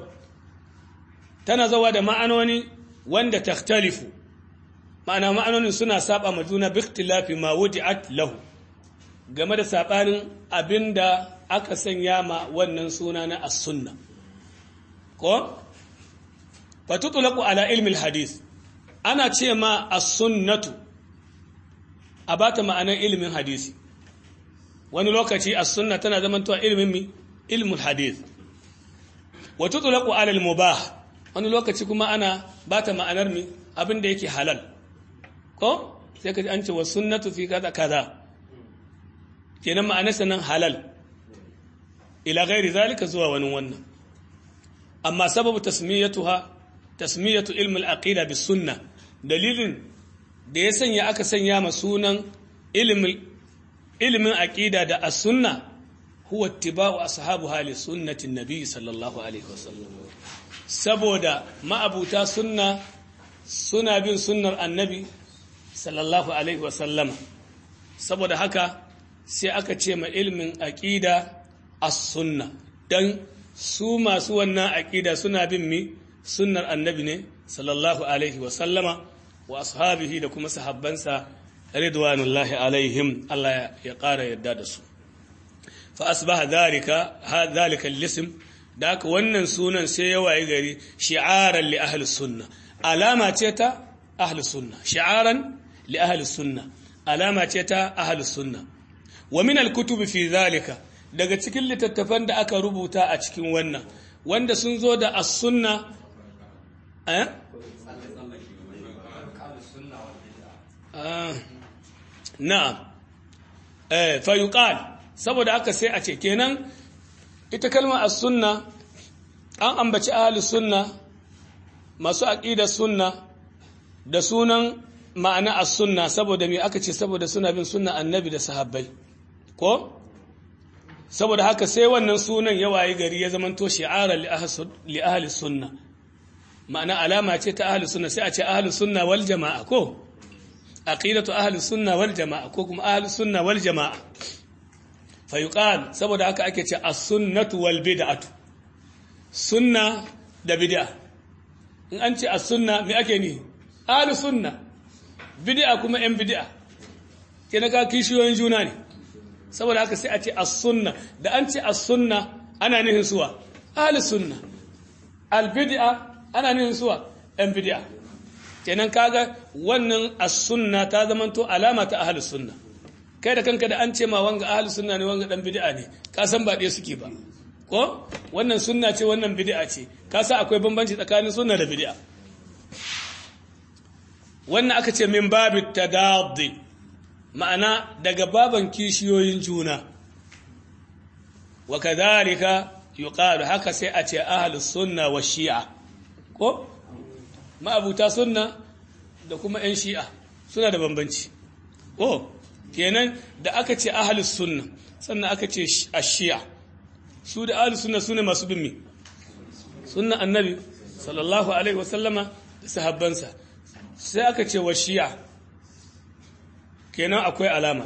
tana zawwa da ma'anoni wanda takhtalifu ma'ana ma'anonin suna saba ma juna bi ikhtilafi ma wudi'at lahu game da sabanin abinda aka sanya ma wannan suna na as-sunna ko fatutlaqu ala ilmi al-hadith ana ce ma as-sunnatu a bata ma'anar ilimin hadisi wani lokaci as-sunna tana zamantowa ilimin mi ilmul hadith wa tutlaqu ala al-mubah wani lokaci kuma ana bata ma'anar mi abin da yake halal ko sai ka ji an ce wa sunnatu fi kaza kaza kenan ma'anar sanan halal ila ghairi zalika zuwa wani wannan amma sababu tasmiyatuha tasmiyatu ilmi al-aqida bis sunnah dalilin da ya sanya aka sanya ma sunan ilimin aƙida da as-sunna huwa ittiba'u ashabu hali sunnatin nabi sallallahu alaihi wasallam saboda ma'abuta sunna suna bin sunnar annabi sallallahu alaihi wasallam saboda haka sai aka ce ma ilimin aƙida as-sunna dan su masu wannan aƙida suna bin mi sunnar annabi ne sallallahu alaihi wasallama wa ashabihi da kuma sahabbansa ridwanullahi alaihim Allah ya ƙara yadda da su fa asbaha dhalika dhalika al-ism da aka wannan sunan sai ya waye gari shi'aran li ahli sunna alama ce ta ahli sunna shi'aran li ahli sunna alama ce ta ahli sunna wa min al-kutub fi dhalika daga cikin littattafan da aka rubuta a cikin wannan wanda sun zo da as-sunna eh na'am eh fa yuqal saboda haka sai a ce kenan ita kalmar as-sunna an ambaci ahlus sunna masu aqidar sunna da sunan ma'ana as-sunna saboda me aka ce saboda suna bin sunna annabi da sahabbai ko saboda haka sai wannan sunan ya wayi gari ya zamanto shi'arar li ahli sunna ma'ana alama ce ta ahli sunna sai a ce ahli sunna wal jama'a ko aqidatu ahli sunna wal jama'a ko kuma ahli sunna wal jama'a fa yuqal saboda haka ake ce as-sunnatu wal bid'atu sunna da bid'a in an ce as-sunna me ake ni ahli sunna bid'a kuma yan bid'a kenan ka kishiyoyin juna ne saboda haka sai a ce as-sunna da an ce as-sunna ana nihin suwa ahli sunna al-bid'a ana nihin suwa yan bid'a kenan kaga wannan as-sunna ta zamanto alama ta ahli sunna kai da kanka da an ce ma wanga ahli sunna ne wanga dan bid'a ne ka san ba ɗaya suke ba ko wannan sunna ce wannan bid'a ce ka san akwai bambanci tsakanin sunna da bid'a wannan aka ce min babit tadaddi ma'ana daga baban kishiyoyin juna wa kadhalika yuqalu haka sai a ce ahlus sunna wa shi'a ko ma'abuta sunna da kuma yan shi'a suna da bambanci oh kenan da aka ce ahlus sunna sannan aka ce ash-shi'a su da ahlus sunna sune masu bin mi sunna annabi sallallahu alaihi wasallama da sahabbansa sai aka ce wa shi'a kenan akwai alama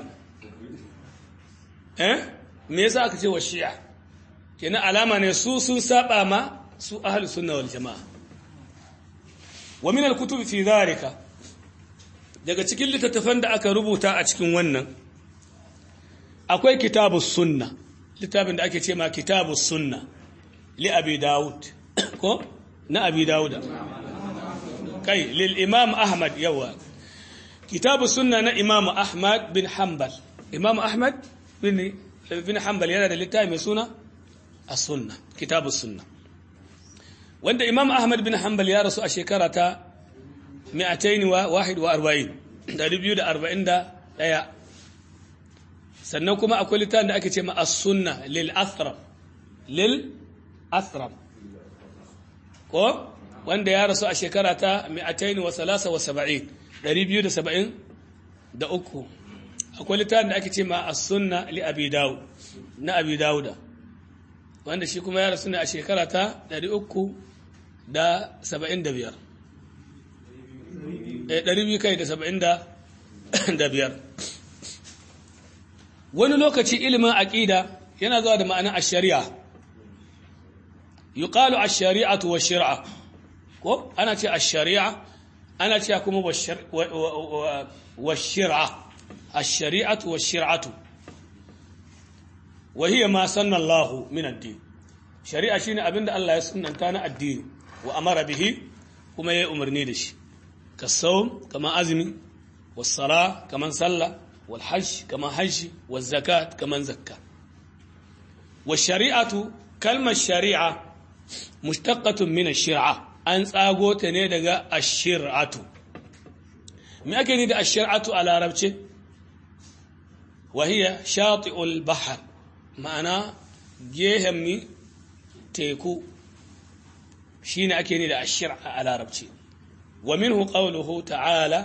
eh me yasa aka ce wa shi'a kenan alama ne su sun saba ma su ahlus sunna wal jamaa wa min al-kutub fi dhalika daga cikin littattafan da aka rubuta a cikin wannan akwai kitabus sunna littafin da ake ce ma kitabus sunna li abi daud ko na abi dauda kai lil imam ahmad yawa kitabu sunna na imam ahmad bin hanbal imam ahmad bin bin hanbal yana da littafi mai suna as-sunna kitabu sunna wanda imam ahmad bin hanbal ya rasu a shekara ta 241 241 sannan kuma akwai littafin da ake ce ma as-sunna lil athram lil athram ko wanda ya rasu a shekara ta 273 273 akwai littafin da ake ce ma as-sunna li abi dawud na abi dawuda wanda shi kuma ya rasu ne a shekara ta 375 eh 200 kai da 75 wani lokaci ilimin aqida yana zuwa da ma'anar ash-shari'a yuqalu ash-shari'atu wash-shir'a ko ana ce ash-shari'a ana ce kuma wash-shir'a ash-shari'atu wash-shir'atu wa hiya ma sanna Allah min ad-din shari'a shine abinda Allah ya sunnanta na addini wa amara bihi kuma yayi umarni da shi kasawm kama azmi was-sala kaman sallah wal hajj kaman hajji waz zakat kaman zakka wash-shari'atu kalmar shari'a mushtaqatun min ash-shir'a an tsago ta ne daga ash-shir'atu me ake ni da ash-shir'atu a larabce wa hiya shati'ul bahr ma'ana gehen mi teku shine ake ni da ash-shir'a a larabce wa minhu qawluhu ta'ala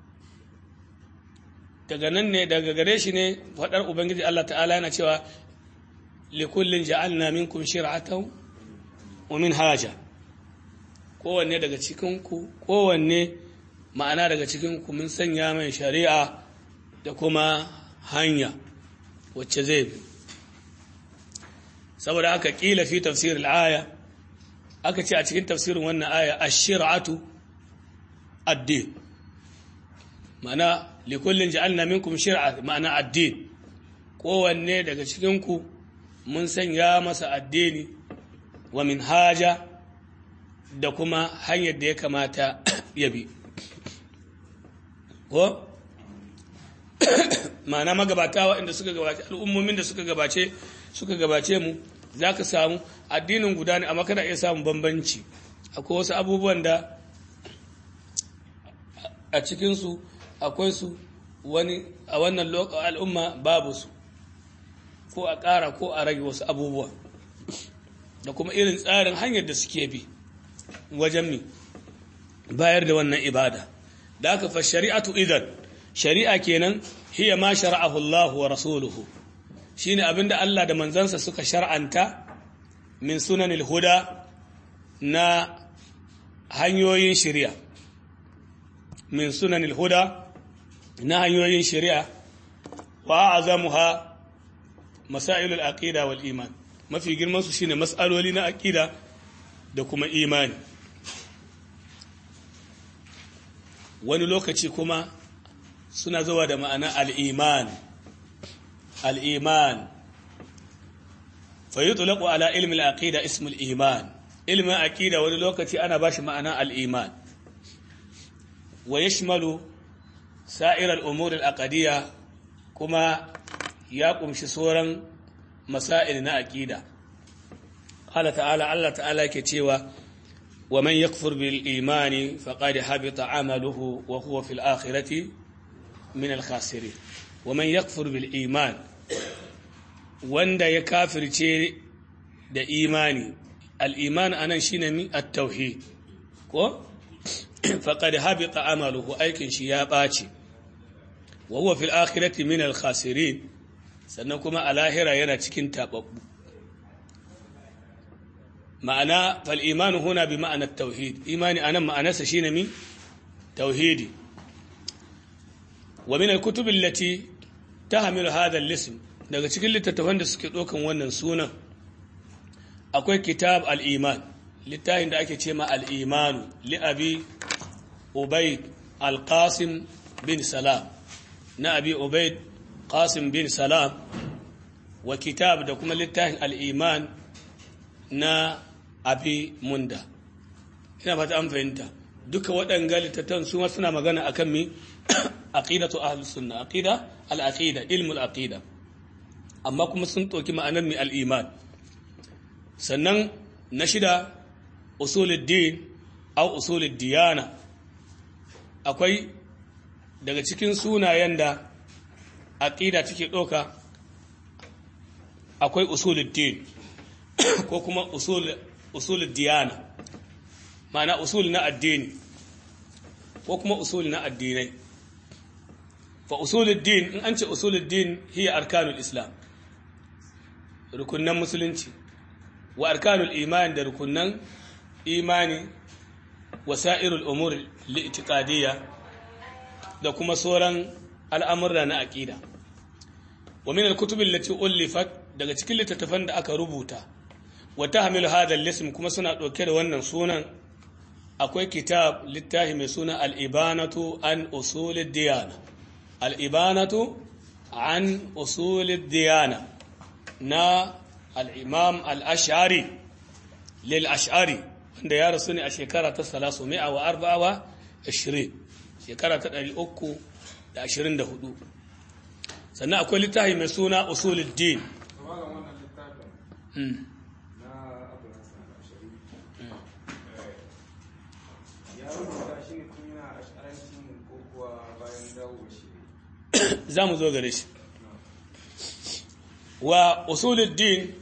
daga nan ne daga gare shi ne fadar ubangiji Allah ta'ala yana cewa likullin ja'alna minkum shir'atan wa minhaja kowanne daga cikinku kowanne ma'ana daga cikinku mun sanya mai shari'a da kuma hanya wacce zai bi saboda aka kila fi tafsir al-aya aka ce a cikin tafsirin wannan aya ash-shir'atu ad-din ma'ana likullin ja'alna minkum shir'a ma'ana ad-din kowanne daga cikinku mun sanya masa addini wa minhaja da kuma hanyar da ya kamata ya bi ko ma'ana magabata waɗanda suka gabace al'ummomin da suka gabace suka gabace mu za ka samu addinin guda ne amma kana iya samun bambanci akwai wasu abubuwan da a cikinsu akwai su wani a wannan al'umma babu su ko a ƙara ko a rage wasu abubuwa da kuma irin tsarin hanyar da suke bi wajen mi bayar da wannan ibada da aka fa shari'atu idan shari'a kenan hiya ma shara'ahu Allah wa rasuluhu shine abinda Allah da manzansa suka shar'anta min sunanil huda na hanyoyin shari'a min sunanil huda na hanyoyin shari'a wa azamuha masailul aqida wal iman mafi girman su shine mas'aloli na aqida da kuma imani wani lokaci kuma suna zuwa da ma'ana al'iman al'iman fa yi tulaku ala ilmin aƙida ismul iman ilmin aƙida wani lokaci ana ba shi ma'ana al'iman wa ya shimalu sa'irar umurin aƙadiyya kuma ya ƙumshi sauran masa'il na aƙida Allah ta'ala Allah ta'ala ke cewa wa man yakfur bil imani faqad habita amaluhu wa huwa fil akhirati min al khasirin wa man yakfur bil iman wanda ya kafirce da imani al iman anan shine mi at tauhid ko faqad habita amaluhu aikin shi ya ɓaci wa huwa fil akhirati min al khasirin sannan kuma a lahira yana cikin tababbu ma'ana fal imanu huna bi ma'ana tauhid imani anan ma'anarsa shine mi tauhidi wa min al kutub allati tahmilu hadha al ism daga cikin littattafan da suke dokan wannan sunan akwai kitab al iman littafin da ake ce ma al imanu li abi ubayd al qasim bin salam na abi ubayd qasim bin salam wa kitab da kuma littafin al iman na abi munda ina fata an fahimta duka waɗanga littattafan su suna magana akan mi aqidatu ahlus sunna aqida al aqida ilmul aqida amma kuma sun ɗauki ma'anar mi al iman sannan na shida usuluddin au usulud diyana akwai daga cikin sunayen da aqida take ɗauka akwai usuluddin ko kuma usul diyana ma'ana usul na addini ko kuma usul na addinai fa usulul din in an ce usulul din hiya arkanul islam rukunnan musulunci wa arkanul iman da rukunnan imani wasa'irul umur li'tiqadiyya da kuma sauran al'amurra na aqida wa min al-kutub allati ulifat daga cikin littattafan da aka rubuta wata hamilu hadal lism kuma suna ɗauke da wannan sunan akwai kitab littafi mai suna al'ibanatu an usulid diyana al'ibanatu an usulid diyana na al'imam al'ashari lil ashari wanda ya rasu ne a shekara ta salasu mai wa arba'awa ashirin shekara ta ɗari uku da ashirin da hudu sannan akwai littafi mai suna usulid din za mu zo gare shi wa usuluddin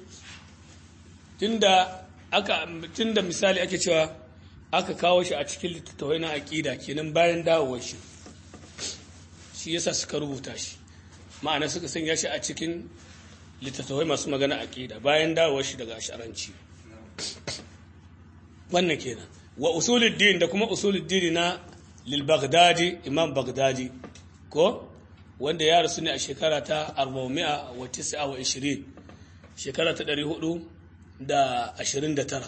tunda aka tunda misali ake cewa aka kawo shi a cikin littattafai na aqida kenan bayan dawowar shi shi yasa suka rubuta shi ma'ana suka sanya shi a cikin littattafai masu magana aqida bayan dawowar shi daga asharanci wannan kenan wa usuluddin da kuma usuluddin na lil baghdadi imam baghdadi ko wanda ya rasu ne a shekara ta 429 shekara ta 429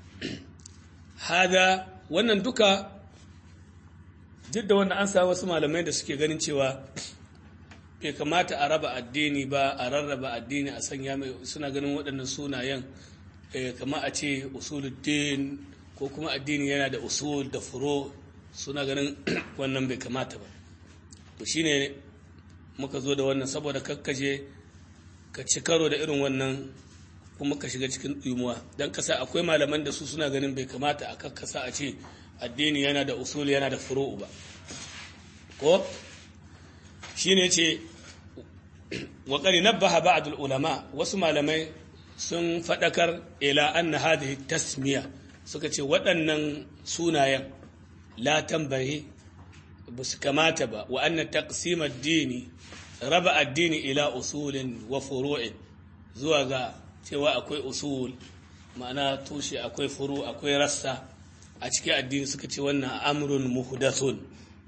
hada wannan duka duk da wanda an samu wasu malamai da suke ganin cewa bai kamata a raba addini ba a rarraba addini a sanya mai suna ganin waɗannan sunayen kama a ce usuluddin ko kuma addini yana da usul da furo suna ganin wannan bai kamata ba to shine muka zo da wannan saboda kakkaje ka ci karo da irin wannan kuma ka shiga cikin ɗimuwa don kasa akwai malaman da su suna ganin bai kamata a kakkasa a ce addini yana da usul yana da furu'u ba ko shi ne ce waƙari nabbaha ba'dul ulama wasu malamai sun faɗakar ila anna hadhihi tasmiya suka ce waɗannan sunayen la tambaye ba su kamata ba wa anna taqsimad dini raba addini ila usulin wa furu'in zuwa ga cewa akwai usul ma'ana tushe akwai furu akwai rassa a cikin addini suka ce wannan amrun muhdathun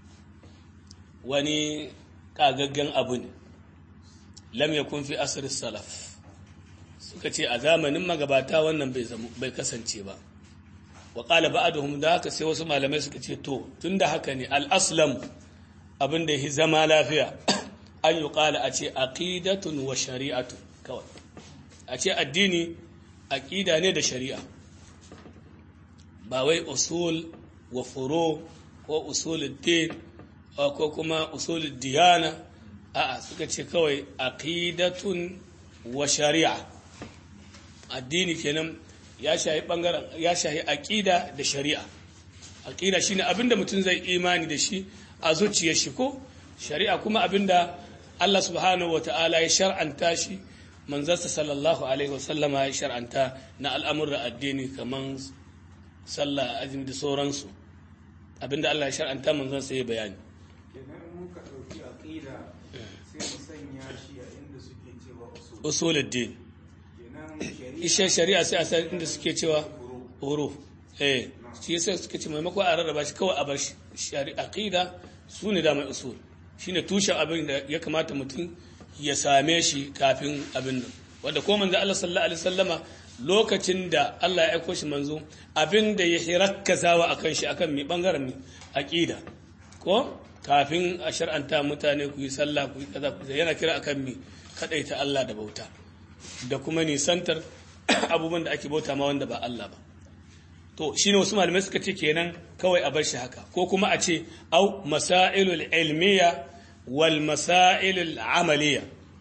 wani kagaggen abu ne lam yakun fi asr salaf suka ce a zamanin magabata wannan bai kasance ba wa qala ba'dhum da haka sai wasu malamai suka ce to tunda haka ne al-aslam abin da ya zama lafiya an yi ƙala a ce aqidatun wa shari'atun kawai a ce addini aqida ne da shari'a ba wai usul wa furo ko usulul din ko kuma usulul diyana a'a suka ce kawai aqidatun wa shari'a addini kenan ya shahi bangaren ya shahi aqida da shari'a aqida shine abinda mutum zai imani da shi a zuciyar shi ko shari'a kuma abinda Allah subhanahu wata'ala ya shar'anta shi manzansa sallallahu alaihi wasallama ya shar'anta na al'amuran addini kaman sallah azumi da sauransu abinda Allah ya shar'anta manzansa ya bayani kenan muka ɗauki aƙida sai mu sanya shi a inda suke cewa usul usuluddin kenan ishe shari'a sai a san inda suke cewa huruf eh shi yasa suke ce maimako a rarraba shi kawai a bar shari'a aqida su ne da mai usul shine tushen abin da ya kamata mutum ya same shi kafin abin nan wanda ko manzo Allah sallallahu alaihi wasallama lokacin da Allah ya aiko shi manzo abin da ya hirakkazawa akan shi akan mi bangaren mi aqida ko kafin a shar'anta mutane ku yi sallah ku yi kaza ku yana kira akan mi kadaita Allah da bauta da kuma nisantar abubuwan da ake bauta ma wanda ba Allah ba to shine wasu malamai suka ce kenan kawai a bar shi haka ko kuma a ce au masailul ilmiya wal masailul amaliya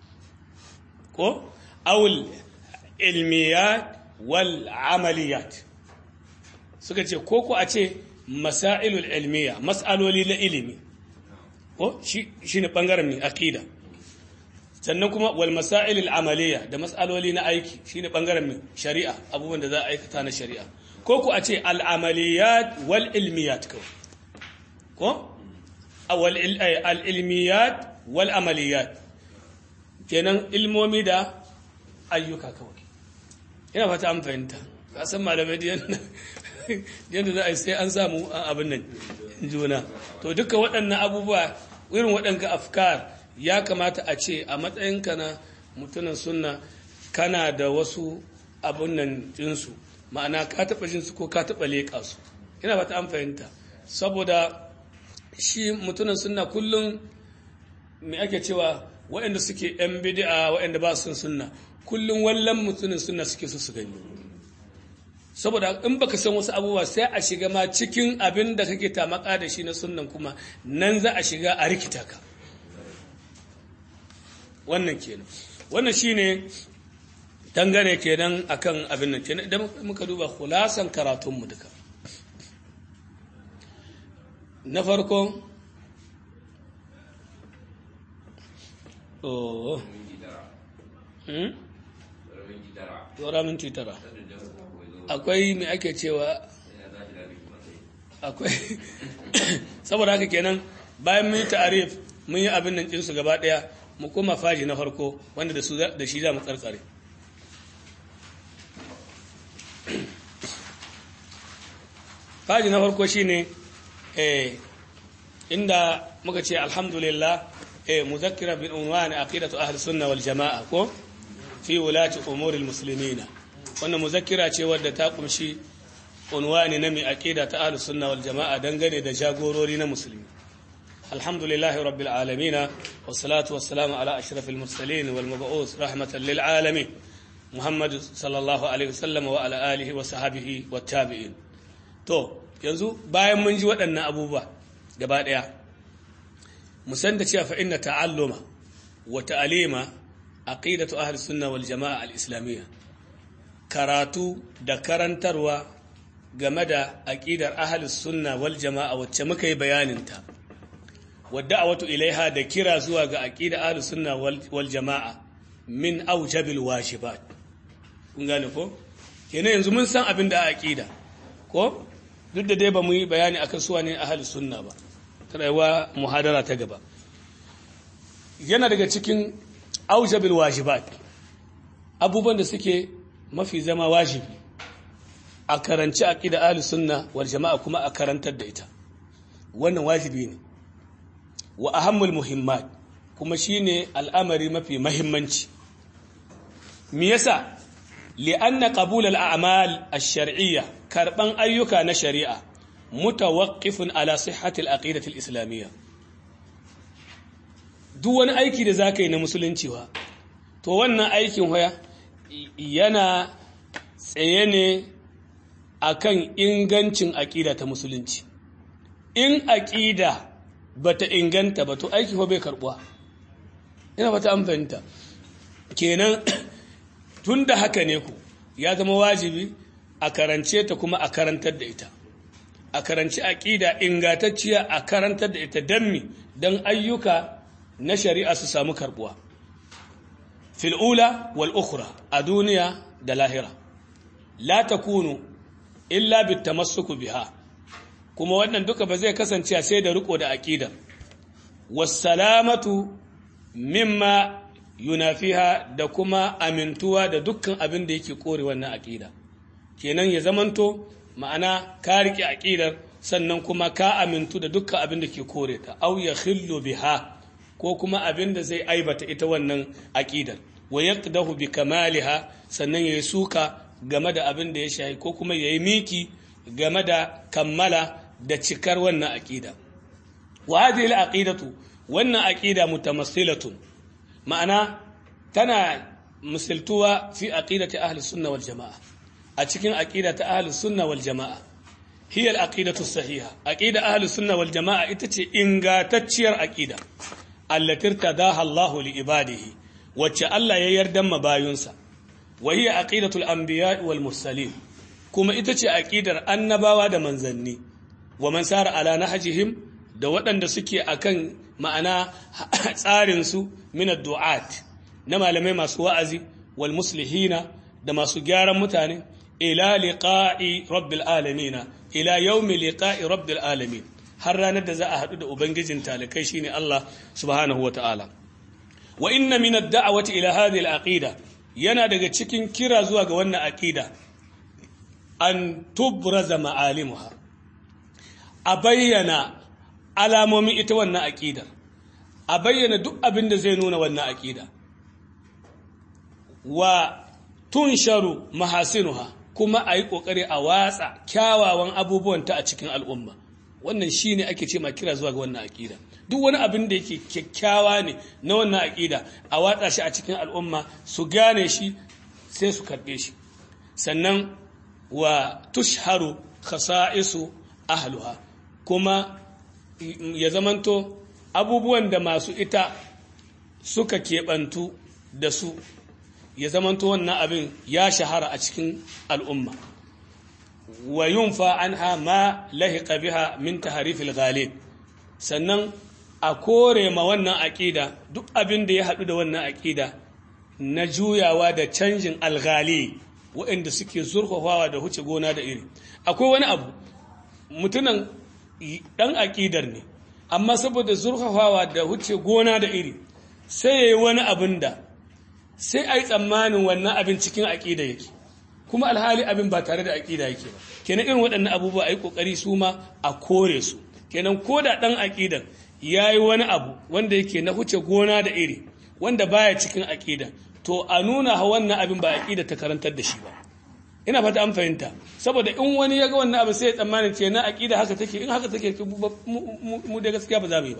ko awul ilmiyat wal amaliyat suka ce ko ko a ce masailul ilmiya mas'aloli na ilimi ko shi shine bangaren ne aqida sannan kuma wal masail al amaliya da mas'aloli na aiki shine bangaren mai shari'a abubuwan da za a aikata na shari'a ko ku a ce al amaliyat wal ilmiyat ko ko awal al ilmiyat wal amaliyat kenan ilmomi da ayyuka kawai ina fata an fahimta ka san malamai da yadda za a yi sai an samu abin nan juna to duka waɗannan abubuwa irin waɗanka afkar ya kamata a ce a matsayinka na mutumin sunna kana da wasu abun nan jinsu ma'ana ka taɓa jinsu ko ka taɓa leƙa su ina fata an fahimta saboda shi mutumin sunna kullum me ake cewa waɗanda suke yan bid'a waɗanda ba su sunna kullum wallan mutumin sunna suke so su gani saboda in baka san wasu abubuwa sai a shiga ma cikin abin da kake tamaka da shi na sunnan kuma nan za a shiga a rikita ka wannan kenan wannan shine dangane kenan akan abin nan kenan idan muka duba khulasan karatun mu duka na farko oh hmm Tora minti tara. Akwai mai ake cewa akwai saboda haka kenan bayan mun yi ta'arif mun yi abin nan ɗinsu gaba ɗaya mu koma faji na farko wanda da su da shi za mu karkare faji na farko shine eh inda muka ce alhamdulillah eh muzakkira bin unwan aqidatu ahli sunna wal jamaa ko fi wulati umuril muslimina wannan muzakkira ce wadda ta kumshi unwani na mai aqida ta ahli sunna wal jamaa dangane da jagorori na musulmi alhamdulillahi rabbil alamin wassalatu wassalamu ala ashrafil mursalin wal mab'us rahmatan lil alamin muhammad sallallahu alaihi wasallam wa ala alihi wa sahbihi wat tabi'in to yanzu bayan mun ji waɗannan abubuwa gaba ɗaya mu san da cewa fa inna ta'alluma wa ta'alima aqidatu ahli sunna wal jama'a al islamiyya karatu da karantarwa game da aqidar ahli sunna wal jama'a wacce muka yi bayanin ta wadda awatu ilaiha da kira zuwa ga aqidar ahli sunna wal jama'a min awjabil wajibat kun gane ko kenan yanzu mun san abin da aqida ko duk da dai ba mu yi bayani akan suwa ne ahli sunna ba rayuwa muhadara ta gaba yana daga cikin aujabil wajibat abubuwan da suke mafi zama wajibi a karanci aqida ahli sunna wal jama'a kuma a karantar da ita wannan wajibi ne wa ahammul muhimmat kuma shine al'amari mafi mahimmanci me yasa li'anna qabul al-a'mal ash-shar'iyya karban ayyuka na shari'a mutawaqqifun ala sihhati al-aqidati al-islamiyya duk wani aiki da za ka yi na musulunci wa to wannan aikin hoya yana tsaye ne akan ingancin aƙida ta musulunci in aƙida bata inganta ba to aiki bai karbuwa ina fata an fahimta kenan tun da haka ne ku ya zama wajibi a karance ta kuma a karantar da ita a karanci aƙida ingantacciya a karantar da ita don mi don ayyuka na shari'a su samu karbuwa fil'ula wal ukhra a duniya da lahira la takunu illa bitamassuku biha kuma wannan duka ba zai kasance sai da riko da aqida wassalamatu mimma yunafiha da kuma amintuwa da dukkan abin da yake kore wannan aqida kenan ya zamanto ma'ana ka rike aqidar sannan kuma ka amintu da dukkan abin da ke kore ta aw yakhillu biha ko kuma abin da zai aibata ita wannan aqidar wa yaqdahu bi kamaliha sannan yayi suka game da abin da ya shayi ko kuma yayi miki game da kammala da cikar wannan aqida wa hadhihi al-aqidatu wannan aqida mutamassilatun ma'ana tana misaltuwa fi aqidati ahli sunna wal jamaa a cikin aqida ta ahli sunna wal jamaa hiya al-aqidatu sahiha aqida ahli sunna wal jamaa ita ce ingatacciyar aqida allati tadaha Allah li ibadihi wacce Allah ya yarda mabayunsa wa hiya aqidatul anbiya wal mursalin kuma ita ce aqidar annabawa da manzanni wa man sara ala nahjihim da waɗanda suke akan ma'ana tsarin su min ad-du'at na malamai masu wa'azi wal muslihina da masu gyaran mutane ila liqa'i rabbil alamin ila yawmi liqa'i rabbil alamin har ranar da za a haɗu da ubangijin talikai shine Allah subhanahu wata'ala wa inna min ad-da'wati ila hadhihi al-aqida yana daga cikin kira zuwa ga wannan aqida an tubraza ma'alimuha a bayyana alamomin ita wannan aqidar a bayyana duk abin da zai nuna wannan aqida wa tunsharu mahasinuha kuma a yi ƙoƙari a watsa kyawawan abubuwanta a cikin al'umma wannan shi ne ake ce ma kira zuwa ga wannan aƙida duk wani abin da yake kyakkyawa ne na wannan aƙida a watsa shi a cikin al'umma su gane shi sai su karɓe shi sannan wa tushharu khasa'isu ahluha kuma ya zamanto abubuwan da masu ita suka keɓantu da su ya zamanto wannan abin ya shahara a cikin al'umma wa yunfa anha ma lahiqa biha min taharifil ghalib sannan a kore ma wannan aƙida duk abin da ya haɗu da wannan aƙida na juyawa da canjin alghali waɗanda suke zurfafawa da huce gona da iri akwai wani abu mutunan ɗan aƙidar ne amma saboda zurfafawa da huce gona da iri sai ya yi wani abin da sai a yi tsammanin wannan abin cikin aƙida yake kuma alhali abin ba tare da aƙida yake ba kenan irin waɗannan abubuwa a yi ƙoƙari su ma a kore su kenan ko da ɗan aƙidan ya yi wani abu wanda yake na huce gona da iri wanda baya cikin aƙida to a nuna wannan abin ba aƙida ta karantar da shi ba ina fata an fahimta saboda in wani ya ga wannan abu sai ya tsammanin ce na aƙida haka take in haka take mu da gaskiya ba za mu yi ba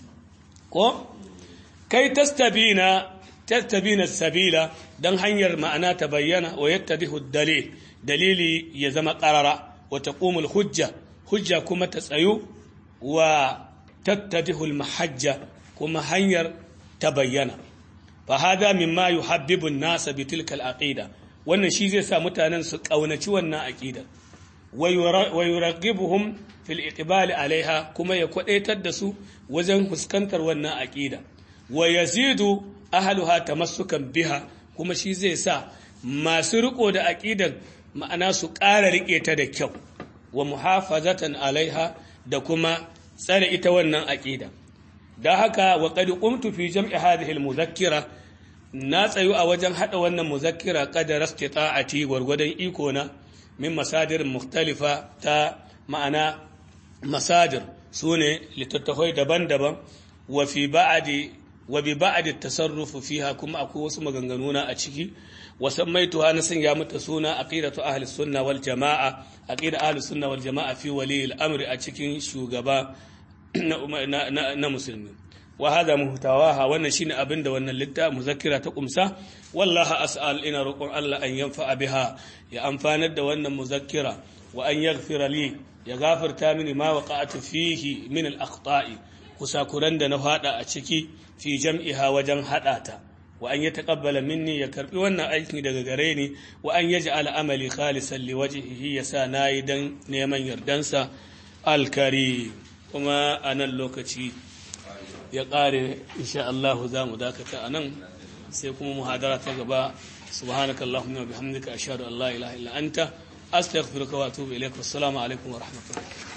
ko kai tastabina tattabina sabila don hanyar ma'ana ta bayyana wa yattadihu dalil dalili ya zama qarara wa taqumul hujja hujja kuma ta tsayu wa tattadihu mahajja kuma hanyar ta bayyana fa hada mimma yuhabbibu an-nas bi tilka al-aqida wannan shi zai sa mutanen su kaunaci wannan aqida wa yuraghibuhum fil iqbal alaiha kuma ya kwadaitar da su wajen fuskantar wannan aqida wa yazidu ahluha tamassukan biha kuma shi zai sa masu riko da aqidan ma'ana su ƙara rike ta da kyau wa muhafazatan alaiha da kuma tsare ita wannan aqida da haka wa qad qumtu fi jam'i hadhihi al-muzakkira na tsayu a wajen hada wannan muzakkira qadara istita'ati gwargwadon iko na min masadir mukhtalifa ta ma'ana masadir sune littattafai daban-daban wa fi ba'di wa bi ba'di tasarrufu fiha kuma akwai wasu maganganu na a ciki wa sammaituha na sanya mata suna aqidatu ahli sunna wal jamaa aqida ahli sunna wal jamaa fi wali al amri a cikin shugaba na, na, na musulmi wa hada muhtawaha wannan shine abin da wannan litta muzakkira ta kumsa wallahi as'al ina roƙon Allah an yanfa biha ya amfanar da wannan muzakkira wa an yaghfira li ya gafarta mini ma waqa'tu fihi min al-akhta'i kusakuran da na fada a ciki fi jam'iha wajen hada ta wa an yataqabbala minni ya karbi wannan aiki daga gare ni wa an yaj'al amali khalisan liwajhihi yasa nayi dan neman yardansa al-karim kuma a nan lokaci ya ƙare insha Allah za mu dakata a nan sai kuma muhadara ta gaba subhanaka allahumma bihamdika ashhadu an la ilaha illa anta astaghfiruka wa atubu ilaik assalamu alaikum wa rahmatullahi